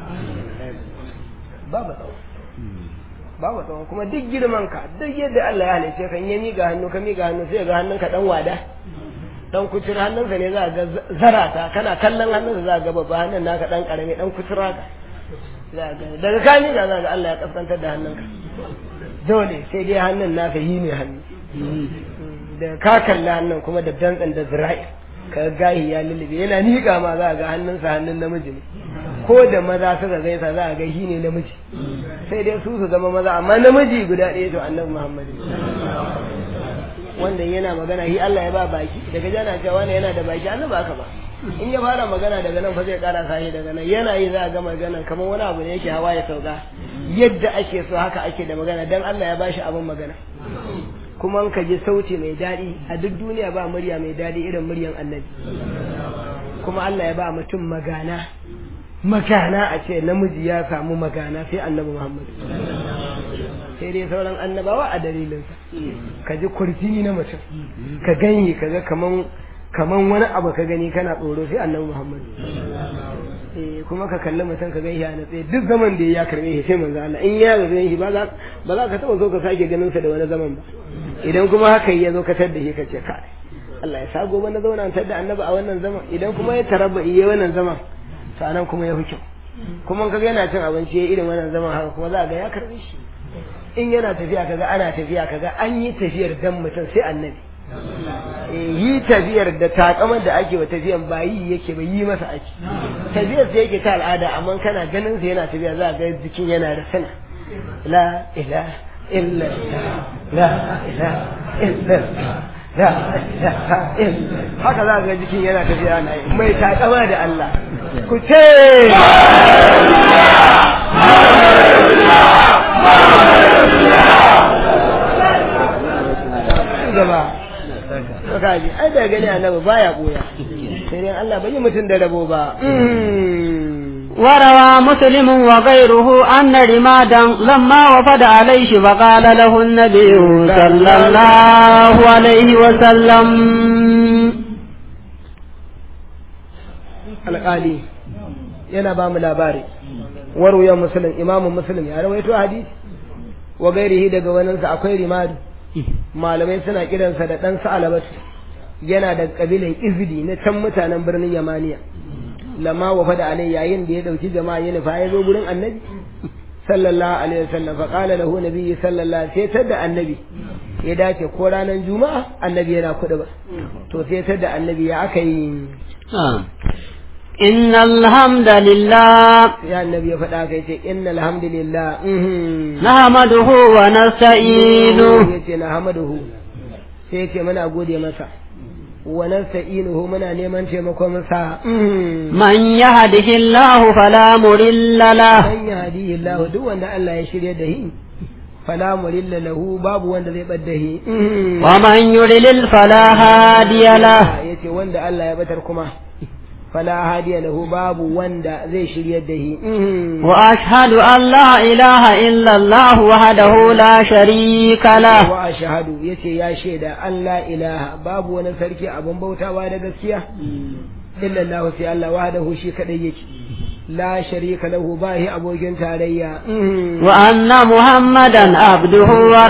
ba ba tsawon ba ba tsawon kuma duk girman ka duk yadda Allah ya halice kan ya miƙa hannu ka miƙa hannu sai ga hannunka dan wada dan kucin hannunsa ne za ga zarata kana kallon hannunsa za ga babba hannun naka dan karami dan kucira ka daga ka miƙa za ga Allah ya kaskantar da hannunka dole sai dai hannun naka yi ne hannu da ka kalli hannun kuma da dantsan da zira'i ka gahi ya lullube yana miƙa ma za a ga hannunsa hannun namiji ne ko da maza suka gaisa za a ga shi ne namiji sai dai su su zama maza amma namiji guda ɗaya to annabi muhammadu wanda yana magana shi Allah ya ba baki daga jana cewa wani yana da baki annabi aka ba in ya fara magana daga nan fa zai ƙara sashi daga nan yana yi za a ga magana kamar wani abu ne yake hawa ya sauka yadda ake so haka ake da magana dan Allah ya bashi abin magana kuma ka ji sauti mai daɗi a duk duniya ba murya mai daɗi irin muryan annabi kuma Allah ya ba mutum magana magana a ce namiji ya samu magana sai annabi Muhammad sai dai sauran annabawa a dalilinsa ka ji kurjini na mutum ka ganye ka ga kaman kaman wani abu ka gani kana tsoro sai annabi Muhammad eh kuma ka kalli mutum ka gani ya natse duk zaman da ya karbe shi sai manzo Allah in ya ga shi ba za ba za ka taba so ka sake ganin sa da wani zaman ba idan kuma haka ya zo ka tadda shi ka ce kai Allah ya sa gobe na zauna tadda annabi a wannan zaman idan kuma ya tarabba iya wannan zaman sanan kuma ya hukin kuma kaga yana cin abinci irin wannan zaman haka kuma za ga ya karbe shi in yana tafiya kaga ana tafiya kaga an yi tafiyar dan mutum sai annabi yi tafiyar da takamar da ake wa tafiyan ba yi yake ba yi masa ake tafiyar sai yake ta al'ada amma kana ganin sa yana tafiya za ga jikin yana da sana la ilaha illa la ilaha illa la ilaha illa haka za ga jikin yana tafiya na mai takama da Allah ku ce gaba kaji ai da gani annabi baya boya sai dai Allah bai mutun da rabo ba وروى مسلم وغيره أن رمادا لما وفد عليه فقال له النبي صلى الله عليه وسلم alƙali yana ba mu labari waruya musulun imamun musulun ya rawaito hadisi wa gairihi daga waninsa akwai rimadu malamai suna kiransa da ɗan sa'alabatu yana da ƙabilan izidi na can mutanen birnin yamaniya lamma wa fada alai yayin da ya ɗauki jama'a ya nufa ya zo gurin annabi sallallahu alaihi wasallam fa qala lahu nabiyyi sallallahu sai tada annabi ya dace ko ranar juma'a annabi yana kuɗi ba to sai tada annabi ya aka yi إن الحمد لله ya annabi ya faɗa kai ce innal hamdulillah نحمده ونستعينه yace na hamaduhu sai yace muna gode masa wa nasta'inuhu muna neman taimakon sa من يهده الله فلا مضل له man yahdihi Allah duk wanda Allah ya shirye da shi fala murilla lahu babu wanda zai bar da shi ومن يضلل فلا هادي له yace wanda Allah ya batar kuma fala hadiya lahu babu wanda zai shirye da shi وأشهد أن لا إله إلا الله وحده لا شريك له wa ashhadu yace ya shaida an la ilaha babu wani sarki abun bautawa da gaskiya illa Allah sai Allah wahdahu shi kadai yake la sharika lahu bahi abokin tarayya وأن محمدا عبده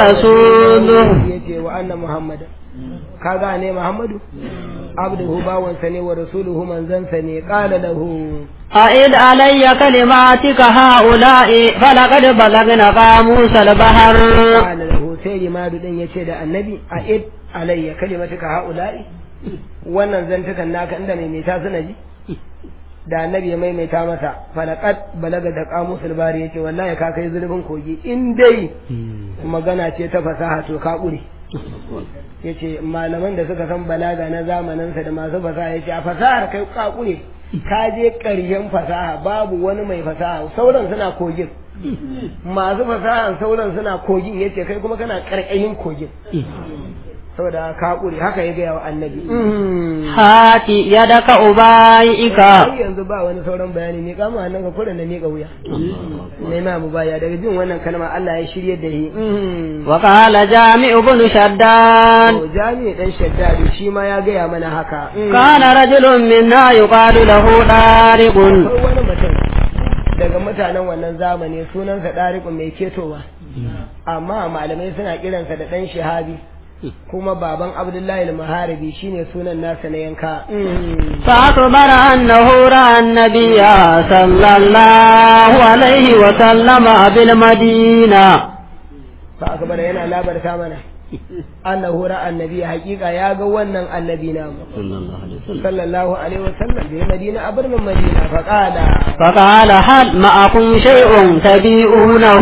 ورسوله yace wa anna muhammadan kaga ne muhammadu abduhu bawansa ne wa rasuluhu manzansa ne qala lahu أعد علي كلماتك هؤلاء فلقد بلغنا قاموس البحر qala lahu sai limadu din yace da annabi a id alayya kalimatuka haula'i wannan zantukan naka inda mai meta suna ji da annabi ya maimaita masa falaqad balaga da qamusul bari yace wallahi ka kai zulubin kogi in dai magana ce ta fasaha to ka kure yace malaman da suka san balaga na zamaninsa da masu fasaha yace a fasahar kai ka kure ka je ƙarshen fasaha babu wani mai fasaha sauran suna kogin masu fasahan sauran suna kogin yace kai kuma kana ƙarƙashin kogin saboda ka kure haka ya gaya wa annabi هات يدك أبايئك har yanzu ba wani sauran bayani ne kama hannun ka kuren da miƙa wuya ne ma mu baya daga jin wannan kalma Allah ya shirye da shi وقال جامع بن شداد to jami'i dan shaddadi shi ma ya gaya mana haka كان رجل منا يقال له طارق akwai wani mutum daga mutanen wannan zamani sunansa ɗariƙun mai ketowa amma malamai suna kiransa da ɗan shahabi kuma baban abdullahi al-maharibi shine sunan nasa na yanka فأخبر أنه رأى النبي صلى الله عليه وسلم بالمدينة fa akbar yana labarta mana annahu ra'a annabi haqiqa ya ga wannan annabi na sallallahu alaihi wasallam bi madina a birnin madina fa qala فقال هل معكم شيء تبيعونه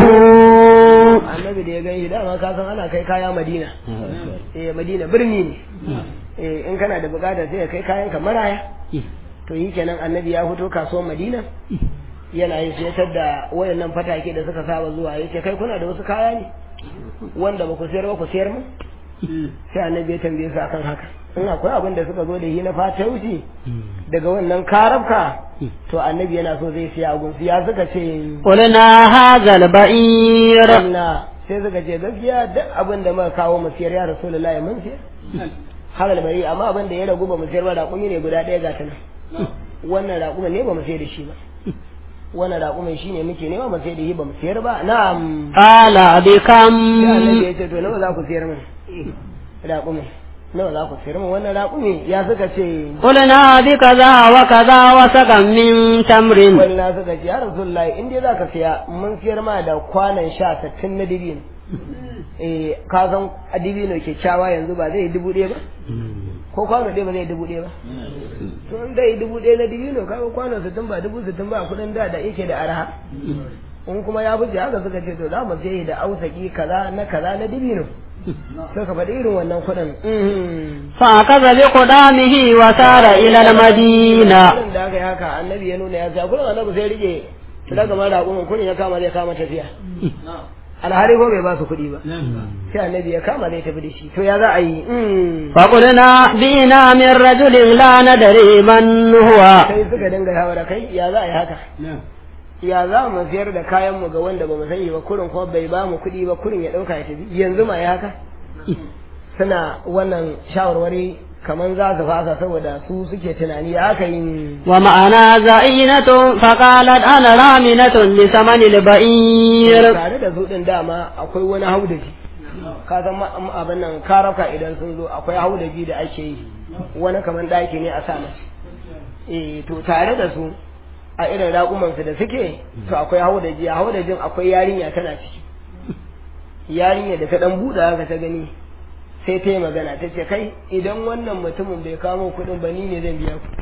annabi da ya gani dama ka san ana kai kaya madina eh madina birni ne eh in kana da bukata sai ka kai kayan ka maraya to yi kenan annabi ya fito kasuwar madina yana yin sayar da wayannan fatake da suka saba zuwa yace kai kuna da wasu kaya ne wanda ba ku sayar ba ku sayar mu sai annabi ya tambaye su akan haka in akwai abin da suka zo da shi na fata wuce daga wannan karabka to annabi yana so zai siya agun ya suka ce قلنا هذا البعير na sai suka ce gaskiya duk abin da muka kawo mu siyar ya rasulullahi mun siyar halal bari amma abin da ya ragu ba mu siyar ba raƙumi ne guda ɗaya ga ta nan wannan raƙumin ne ba mu sayar da shi ba wannan raƙumin shi ne muke nema mu sayar da shi ba mu sayar ba na'am قال بكم sai annabi ya ce to nawa za ku sayar min raƙumin nawa za ku sayar min wannan raƙumi ya suka ce قلنا بكذا وكذا وسقا من تمر wani na suka ce ya rasulullahi in dai za ka siya mun siyar ma da kwanan sha sattin na dibino eh ka san a dibino kyakkyawa yanzu ba zai yi dubu ɗaya ba ko kwano ɗaya ba zai yi dubu ɗaya ba to in zai yi dubu ɗaya na dibino kaga kwano sittin ba dubu sittin ba kuɗin da da yake da arha in kuma ya fice haka suka ce to za mu sai da ausaki kaza na kaza na dibino sai ka faɗi irin wannan kuɗin mhm. فأخذ بقدامه وسار إلى المدينة Kuɗin da aka yi haka annabi ya nuna ya sa kuɗin annabi sai rike daga mara raƙumin kuɗin ya kama zai kama tafiya alhali ko bai ba su kuɗi ba sai annabi ya kama zai tafi da shi to ya za a yi mhm. فقلنا بنا من رجل لا ندري من هو sai suka dinga shawara kai ya za a yi haka ya za mu siyar da kayan mu ga wanda ba mu sani ba kurin kuma bai ba mu kuɗi ba kurin ya ɗauka ya tafi yanzu ma ya haka suna wannan shawarwari kaman za su fasa saboda su suke tunani ya haka yin ومعنا زعينة فقالت أنا رامنة لثمن البعير tare da su din dama akwai wani haudaji ka san ma- ma- abin nan karaka idan sun zo akwai haudaji da ake yi wani kaman ɗaki ne a sa mace eh to tare da su a irin raƙumansu da suke to akwai haudaji a haudajin akwai yarinya tana ciki yarinya da ta dan buɗe haka ta gani sai ta yi magana ta ce kai idan wannan mutumin bai kamo kuɗin ba ni ne zan biya ku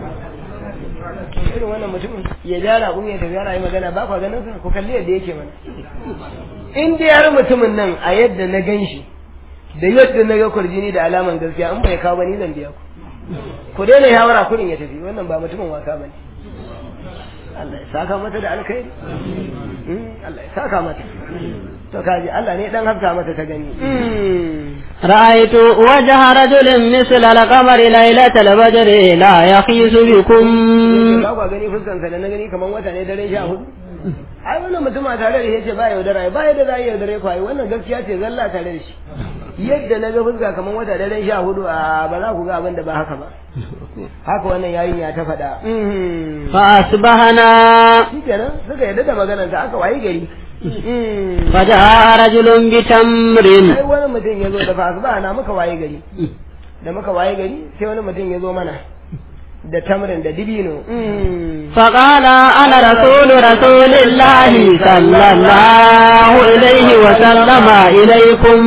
irin wannan mutumin ya ja raƙumi ya tafi yana yi magana ba kwa ganin sa ku kalli yadda yake mana in dai har mutumin nan a yadda na gan shi da yadda na ga kurjini da alaman gaskiya in bai kawo ba ni zan biya ku ku daina yawara kurin ya tafi wannan ba mutumin wasa ba ne Allah ya saka mata da alkhairi Mm, Allah ya saka mata to kaji Allah ne dan hafta mata ta gani Mm. رأيت وجه رجل مثل القمر ليلة البدر لا يخيس بكم ba kwa gani fuskansa da na gani kamar wata ne daren sha hudu ai wannan mutum a tare da shi ce ba yaudara ba yadda za a yi yaudare ku ai wannan gaskiya ce zalla tare da shi yadda na ga fuska kamar wata daren sha hudu a ba za ku ga abin da ba haka ba haka wannan yayin ya ta faɗa Mhm. فأصبحنا shi kenan suka yadda da maganar ta aka wayi gari Mhm. فجاء رجل بتمر sai wani mutum ya zo da fasu ba na muka waye gari da muka waye gari sai wani mutum ya zo mana da tamrin da dibino Mhm. فقال أنا رسول رسول الله صلى الله إليه وسلم إليكم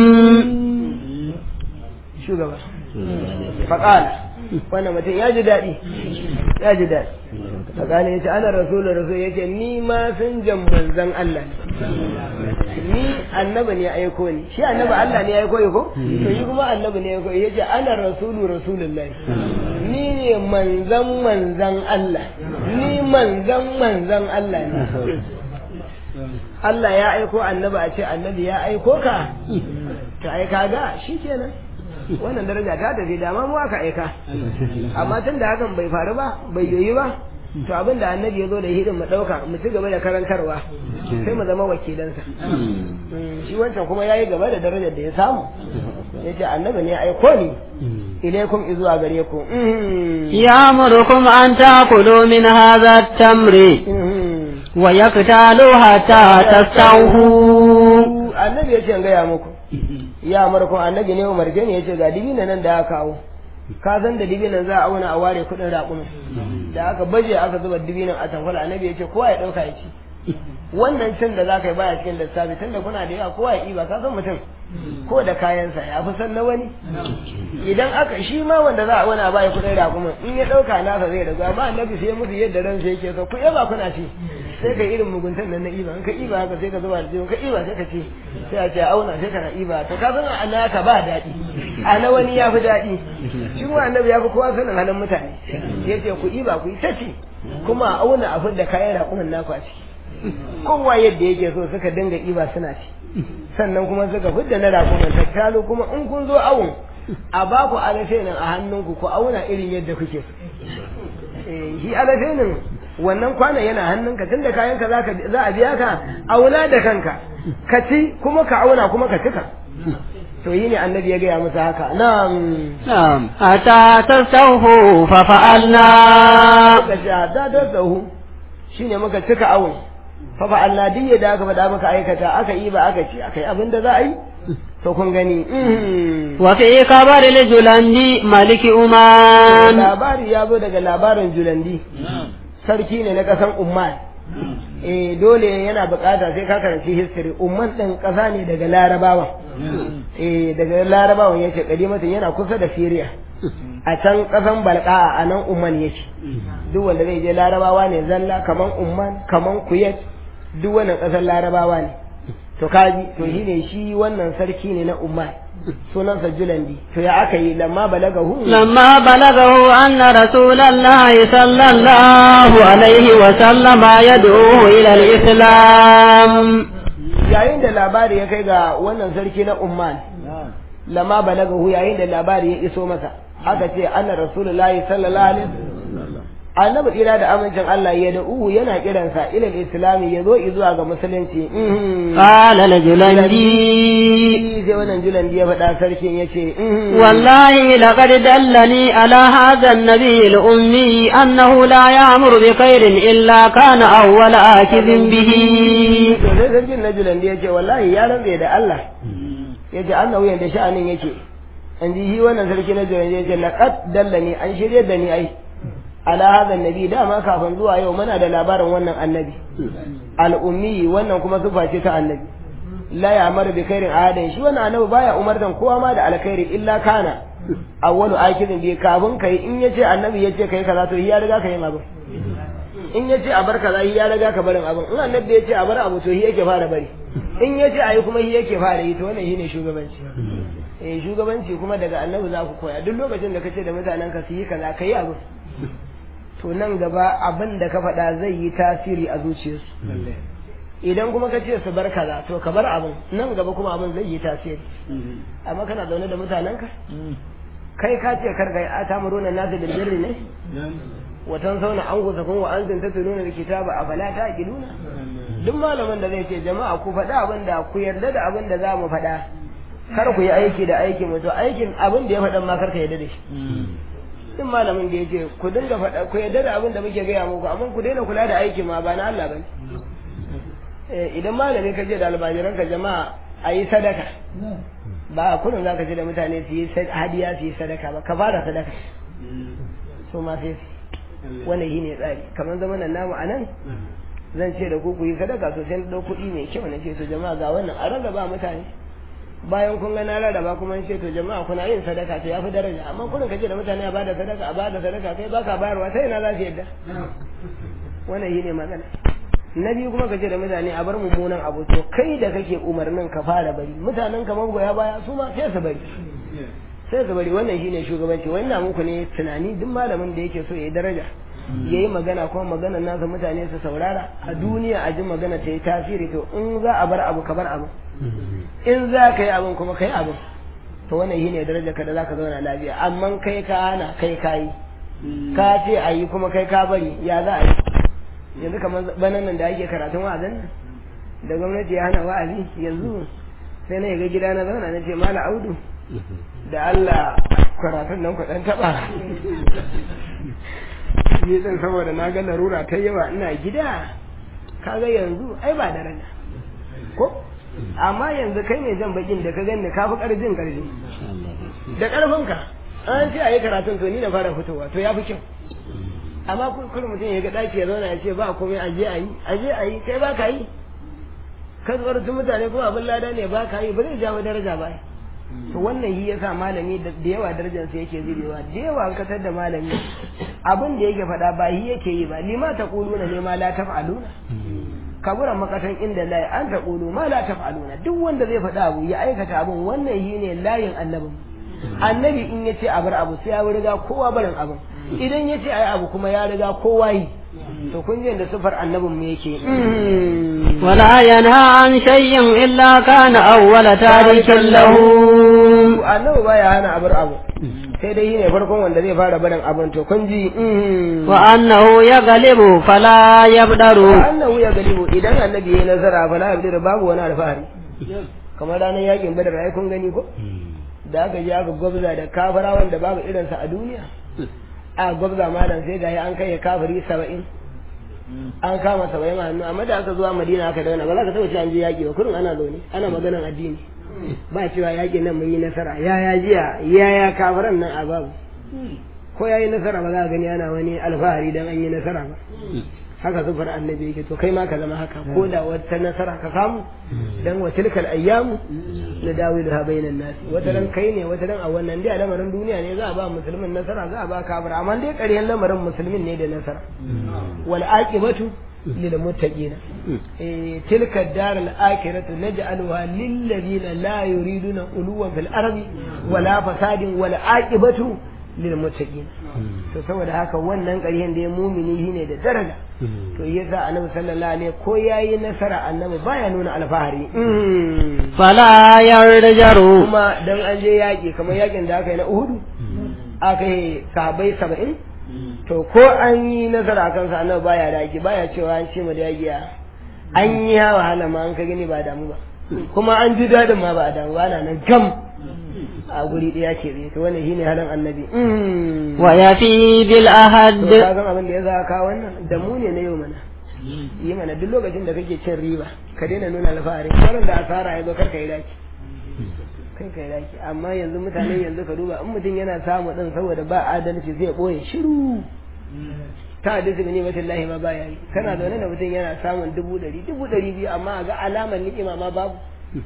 shugaba faƙala wannan mutum ya ji daɗi ya ji daɗi faƙala ya ce ana rasulu rasul ya ce ni ma sun jan manzan Allah ne ni annabi ne ya aiko ni shi annabi Allah ne ya aiko ya ko to yi kuma annabi ne ya aiko ya ce ana rasulu rasulullahi ni ne manzan manzan Allah ni manzan manzan Allah ne Allah ya aiko annabi a ce annabi ya aiko ka to ai kaga shikenan wannan daraja ta tafi dama mu aka aika amma tun da hakan bai faru ba bai yoyi ba to abin da annabi ya zo da hidin mu dauka mu ci gaba da karantarwa sai mu zama wakilansa Mm, shi wancan kuma yayi gaba da darajar da ya samu yace annabi ne ya aiko ni ilaikum izuwa gare ku Mm. يأمركم أن تأكلوا من هذا التمر Mm. ويقتالوا حتى تستوفوا annabi ya ce in gaya muku ya marko annabi ne umarce ne ya ce ga dibina nan da aka kawo ka san da dibinan za a auna a ware kuɗin raƙumin da aka baje aka zuba dibinan a tankwala annabi ya ce kowa ya ɗauka ya ci wannan cin da za ka yi baya cikin lissafi tunda kuna da yawa kowa ya ɗiba ka san mutum ko da kayansa ya fi san na wani idan aka shi ma wanda za a wani a baya kuɗin raƙumin in ya ɗauka nasa zai ragu amma annabi sai musu yadda ransa yake so ku yaba kuna ci sai ka irin muguntan nan na iba in ka iba haka sai ka zuba da jiyo ka iba sai ka ce sai a ce a auna sai ka na iba to ka san a naka ba daɗi a na wani ya fi daɗi shi kuma annabi ya fi kowa sanin halin mutane ya ce ku iba ku yi ta ci kuma a auna a fidda kayan raƙumin naku a ciki kowa yadda yake so suka dinga iba suna ci sannan kuma suka fidda na rakuman tattalo kuma in kun zo awon a ba ku alafenin a hannunku ku auna irin yadda kuke shi alafenin wannan kwana yana hannunka tunda kayanka za a biya ka auna da kanka ka ci kuma ka auna kuma ka cika to yi ne annabi ya gaya musu haka na'am na'am hatta tasawhu fa fa'alna ka ce hatta tasawhu shine muka cika awon fa fa'alna duk yadda aka faɗa maka aikata aka yi ba aka ci aka yi abin da za a yi to kun gani wa fi kabari li julandi maliki uman labari ya zo daga labarin julandi sarki ne na kasan umman eh dole yana bukata sai ka karanci history umman din kasa ne daga larabawa eh daga larabawan yake kadimatin yana kusa da syria a can kasan balqa a nan umman yake duk wanda zai je larabawa ne zalla kaman umman kaman kuyat duk wannan kasan larabawa ne to kaji to shi ne shi wannan sarki ne na umman sunansa julandi to ya aka yi lamma balagahu lamma balagahu anna rasulullahi sallallahu alaihi wa sallama yad'uhu ila al-islam yayin da labari ya kai ga wannan sarki na umman lamma balagahu yayin da labari ya iso masa aka ce anna rasulullahi sallallahu alaihi annabi tsira da amincin Allah ya da'uhu yana kiransa ilal islami ya zo zuwa ga musulunci qala la julandi sai wannan julandi ya faɗa sarkin ya ce wallahi laqad dallani ala hadha an-nabi al-ummi annahu la ya'muru bi khairin illa kana awwala akidin bihi to sai sarkin na julandi ya ce wallahi ya rantse da Allah ya ce annahu yanda sha'anin yake an ji shi wannan sarki na julandi ya ce laqad dallani an shirye da ni ai ala hadha nabi dama kafin zuwa yau muna da labarin wannan annabi al-ummi wannan kuma sifa ce ta annabi la ya'maru bi khairin ahadan shi wannan annabi baya umartan kowa ma da alkhairi illa kana awwalu akidin bi kafin kai in yace annabi yace kai kaza to ya riga ka yin abin in yace a bar kaza ya riga ka barin abin in annabi yace a bar abu to shi yake fara bari in yace ayi kuma shi yake fara yi to wannan shine shugabanci eh shugabanci kuma daga annabi za ku koya duk lokacin da kace da mutanen ka su yi kaza kai abin to nan gaba abin da ka faɗa zai yi tasiri a zuciyarsu idan kuma ka ce su bar kaza to ka bar abin nan gaba kuma abin zai yi tasiri amma kana zaune da mutanenka kai ka ce kar gai ata muruna nasu bil birri ne watan sauna an gusa kun wa anzin ta tununa da kitaba a fala ta giduna duk malamin da zai ce jama'a ku faɗa abin da ku yarda da abin da za mu faɗa kar ku yi aiki da aikin mu to aikin abin da ya faɗan ma kar ka yarda da shi duk malamin da ya ce ku dinga faɗa ku yarda da abin da muke gaya muku amma ku daina kula da aikin ma ba na Allah bane idan malami ka je da almajiran ka jama'a a yi sadaka ba a kullum za ka ce da mutane su yi hadiya su yi sadaka ba ka fara sadaka su ma sai su wannan shi ne tsari kamar zaman nan namu a nan zan ce da ku ku yi sadaka sosai na ɗau kuɗi mai kyau na ce to jama'a ga wannan a rarraba mutane bayan kun ga na rarraba kuma ce to jama'a kuna yin sadaka to yafi daraja amma kullum ka ce da mutane a bada sadaka a bada sadaka kai baka bayarwa sai ina za su yadda wannan shi ne magana na biyu kuma ka ce da mutane a bar mummunan abu to kai da kake umarnin ka fara bari mutanen ka magoya baya su ma sai su bari sai su bari wannan shine shugabanci wannan muku ne tunani duk malamin da yake so ya yi daraja ya yi magana kuma maganar nasa mutane su saurara a duniya a ji magana ta yi tasiri to in za a bar abu ka bar abu in za ka yi abin kuma ka yi abin to wannan shine daraja ka da za ka zauna lafiya amma kai ka hana kai ka yi ka ce a yi kuma kai ka bari ya za a yi yanzu kamar banan nan da ake karatun wa'azin nan da gwamnati ya hana wa'azi yanzu sai na ga gida na zauna na ce mala audu da Allah karatun nan ku dan taba ni din saboda na ga larura ta yawa ina gida kaga yanzu ai ba daraja ko amma yanzu kai ne jan bakin da ka ganni ka fi karfin karfi da karfinka an ce a yi karatun to ni na fara fitowa to ya fi kyau amma kullum mutum ya ga daki ya zauna ya ce ba komai a je a yi a je a yi kai ba ka yi ka zuwar su mutane kuma abin lada ne ba ka yi ba zai jawo daraja ba to wannan yi yasa malami da yawa darajar sa yake zubewa da yawa an katar da malami abin da yake faɗa ba yi yake yi ba lima ta kuluna ne ma la taf'aluna kaburan makatan inda layi an ta kulu ma la taf'aluna duk wanda zai faɗa abu ya aikata abun wannan yi ne layin annabin annabi in ya ce a bar abu sai ya riga kowa barin abin idan ya ce ai abu kuma ya riga kowa yi to kun ji da sifar annabin mu yake ولا ينهى عن شيء إلا كان أول تارك له annabi baya hana abar abu sai dai shine farkon wanda zai fara barin abin to kun ji وأنه يغلب فلا يبدر annahu ya galibu idan annabi yayi nazara fa la yabdir babu wani alfahari kamar ranar yakin badar ai kun gani ko da aka je aka gwabza da kafara wanda babu irinsa a duniya a gwabza malam sai ga an kai kafiri saba'in an kama saba'in a hannu amma da aka zuwa madina aka dauna ba za ka taɓa cewa an je yaƙi ba kurin ana zaune ana maganan addini ba cewa yaƙin nan mun yi nasara ya ya jiya ya ya kafiran nan a babu ko ya yi nasara ba za a gani ana wani alfahari dan an yi nasara ba haka zufar annabi yake to kai ma ka zama haka ko da wata nasara ka samu dan wa tilkal ayyamu na dawilu ha bainan nas wata ran kai ne wata ran a wannan dai lamarin duniya ne za a ba musulmin nasara za a ba kafir amma dai ƙaryan lamarin musulmin ne da nasara wal aqibatu lil muttaqin eh tilka dar al akhiratu naj'aluha lil ladina la yuriduna uluwan fil ardi wala fasadin wal aqibatu lil muttaqin to saboda haka wannan ƙaryan da ya mumini shine da daraja to yasa annabi sallallahu alaihi ko yayi nasara annabi baya nuna alfahari فلا يرجر kuma dan an je yaki kamar yakin da aka yi na Uhud aka yi sahabbai 70 to ko an yi nasara kan sa annabi baya daki baya cewa an ce mu da yagiya an yi wahala ma an ka gani ba damu ba kuma an ji dadin ma ba damu ba na nan gam a guri ɗaya ke tsaye to wannan shine halin annabi ويفي to بالأهد ka san abin da ya za ka wannan da mu ne na yau mana yi mana duk lokacin da kake cin riba ka daina nuna alfahari wannan da asara ya zo kar ka yi daki kai kai daki amma yanzu mutane yanzu ka duba in mutum yana samu din saboda ba adalci zai boye shiru ta hadisi ne matallahi ma baya yi kana zaune da mutum yana samun dubu ɗari dubu ɗari biyu amma a ga alamar ni'ima ma babu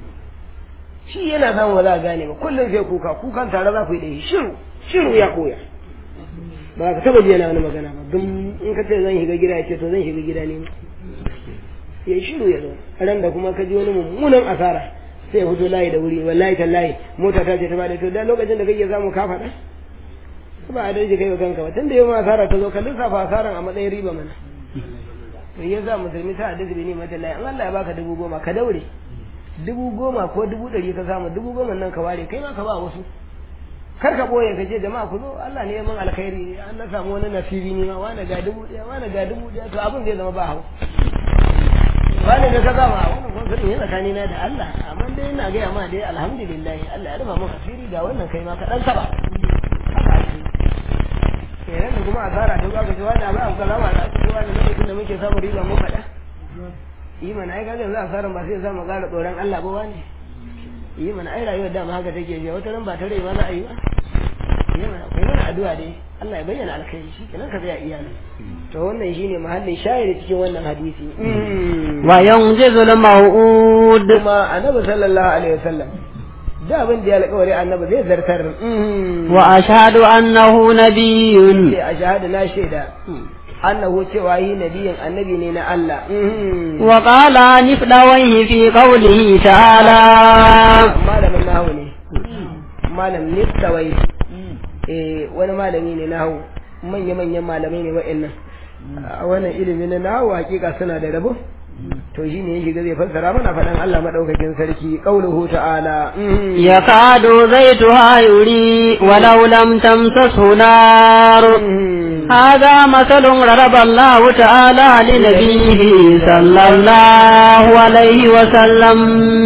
shi yana samun ba za a gane ba kullum sai kuka kukan tare za ku yi da shi shiru shiru ya koya ba ka taba ji yana wani magana ba don in ka ce zan shiga gida ya ce to zan shiga gida ne ya yi shiru ya zo ran da kuma ka ji wani mummunan asara sai ya fito layi da wuri wallahi tallahi mota ta ce ta bada to da lokacin da kake samu ka faɗa ba a daji kai wa kanka ba tunda yau asara ta zo ka lissafa asaran a matsayin riba mana to ya sa musulmi ta hadisi bi ne mata layi an Allah ya baka dubu goma ka daure dubu goma ko dubu ɗari ka samu dubu goma nan ka ware kai ma ka ba wasu kar ka boye ka ce jama'a ku zo Allah ne ya min alkhairi an na samu wani nasibi ne ma wani ga dubu ɗaya wani ga dubu ɗaya to abin zai zama ba hau wani da ka zama wannan kuma sani yana tsakani na da Allah amma dai ina gaya ma dai alhamdulillah Allah ya rufa min asiri ga wannan kai ma ka dan saba haka ake kenan da kuma asara ta ga ji wani abu kaza ma da ake wani lokacin da muke samun riba mu faɗa yi mana ai kaga yanzu asaran ba sai ya samu ƙara tsoron Allah ba wani yi mana ai rayuwar dama haka take je wata ran ba ta rai ba za a yi ba yi mana kai mana addu'a dai Allah ya bayyana alkhairi shi kenan ka tsaya iyalin to wannan shine mahallin shayar cikin wannan hadisi وينجز الموعود kuma annabi sallallahu alaihi wasallam da abin da ya alƙawari annabi zai zartar وأشهد أنه نبي sai a shahada na shaida annahu cewa yi nabiyin annabi ne na Allah وقال نفلويه في قوله تعالى malamin nahu ne malam nistawai eh wani malami ne nahu manya manyan malamai ne wa'annan a wannan ilimi na nahu hakika suna da rabo to shi ne ya shiga zai fassara mana faɗan Allah madaukakin sarki qauluhu ta'ala يكاد زيتها يري ولو لم تمسسه نار هذا مثل ضرب الله تعالى لنبيه صلى الله عليه وسلم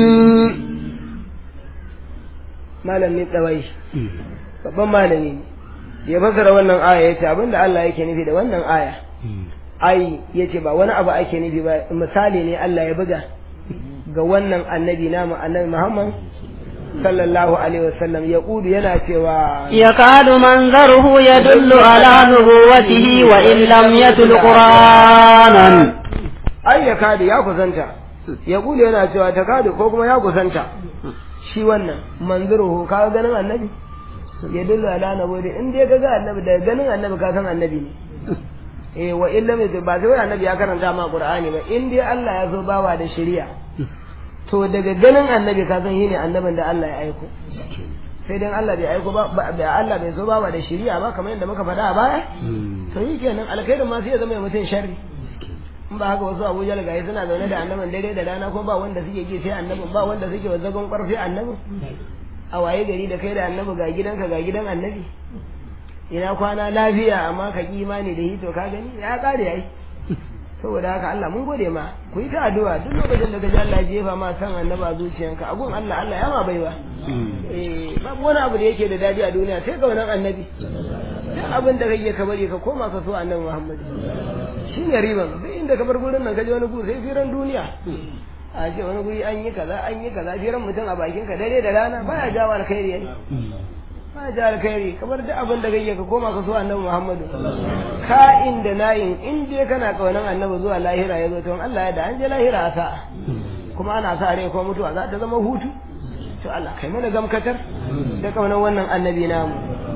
malam nistawai babban malami ne da ya fassara wannan aya yace abinda Allah yake nufi da wannan aya ai yace ba wani abu ake nufi ba misali ne Allah ya buga ga wannan annabi namu annabi Muhammad sallallahu alaihi wasallam ya kudu yana cewa يكاد منظره يدل على نبوته وإن لم يتل قرآنا ai ya kadu ya kusanta ya kudu yana cewa ta kadu ko kuma ya kusanta shi wannan manzuruhu ka ganin annabi ya dullu ala nabi in dai ka ga annabi da ganin annabi ka san annabi ne eh wa illa mai ba sai annabi ya karanta ma qur'ani ba in dai Allah ya zo bawa da shari'a to daga ganin annabi ka san shine annabin da Allah ya aiko sai dan Allah bai aiko ba ba Allah bai zo ba da shari'a ba kamar yadda muka faɗa a baya to yi kenan alkhairin ma sai ya zama mutum sharri in ba haka wasu abuja da gayi suna zaune da annabin dare da rana ko ba wanda suke ji sai annabin ba wanda suke wa zagon ƙarfi annabin a waye gari da kai da annabi ga gidanka ga gidan annabi ina kwana lafiya amma ka ki imani da hito ka gani ya kare yayi saboda haka Allah mun gode ma ku yi ta addu'a duk lokacin da ka ji Allah ya jefa ma san annaba zuciyanka a gun Allah Allah ya ma baiwa eh babu wani abu da yake da dadi a duniya sai ga wannan annabi duk abin da kake ka bari ka koma ka so annabi Muhammad shi ne riban sai inda ka bar gurin nan ka je wani guri sai firan duniya a ce wani guri an yi kaza an yi kaza firan mutum a bakin ka dare da rana baya jawo alkhairi yayi baya jawo alkhairi kamar duk abin da kake ka koma ka so annabi Muhammadu ka inda nayin in je kana kaunan annabi zuwa lahira ya zo to Allah ya da an je lahira a sa'a kuma ana sa rai ko mutuwa za ta zama hutu to Allah kai mana gamkatar da kaunan wannan annabi namu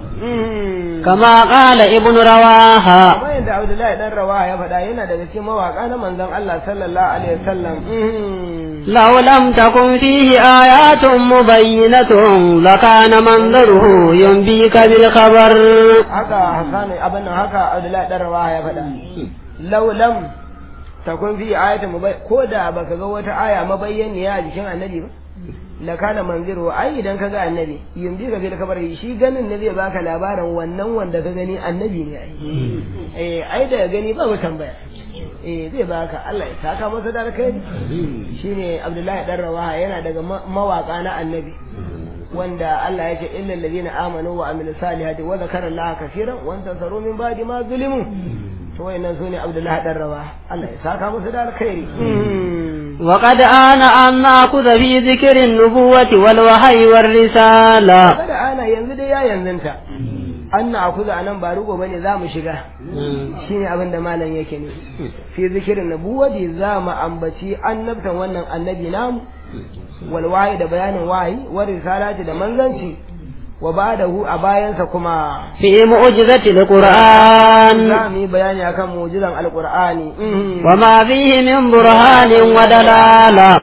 كما قال ابن رواحة kamar yadda Abdullahi dan Rawaha ya faɗa yana daga cikin mawaka na manzon Allah sallallahu alaihi wasallam لو لم تكن فيه آيات مبينة لكان منظره ينبيك بالخبر haka Hassan abin nan haka Abdullahi dan Rawaha ya faɗa law lam takun fi ayatin mubay ko da baka ga wata aya mabayyaniya a jikin annabi ba la kana manziru ai idan ka ga annabi yanzu ka bil kabar shi ganin ne zai baka labarin wannan wanda ka gani annabi ne ai eh ai da gani ba mu tambaya eh zai baka Allah ya saka masa da alkhairi shine Abdullahi dan Rawaha yana daga mawaka na annabi wanda Allah ya ce illal ladina amanu wa amilus salihati wa zakara Allah kaseeran wa antasaru min ba'di ma zulimu to wayannan sune Abdullahi dan Rawaha Allah ya saka masa da alkhairi وقد آن أن نأخذ في ذكر النبوة والوحي والرسالة kada ana yanzu dai ya yanzunta an na akuza a nan ba rugo bane za mu shiga shine abin da malam yake ne fi zikirin nabuwati za mu ambaci annabtan wannan annabi namu wal wahayi da bayanin wahayi wa risalati da manzanci wa ba'dahu a bayansa kuma في معجزة القرآن za mu yi bayani akan mu'jizan alqur'ani وما فيه من برهان ودلالة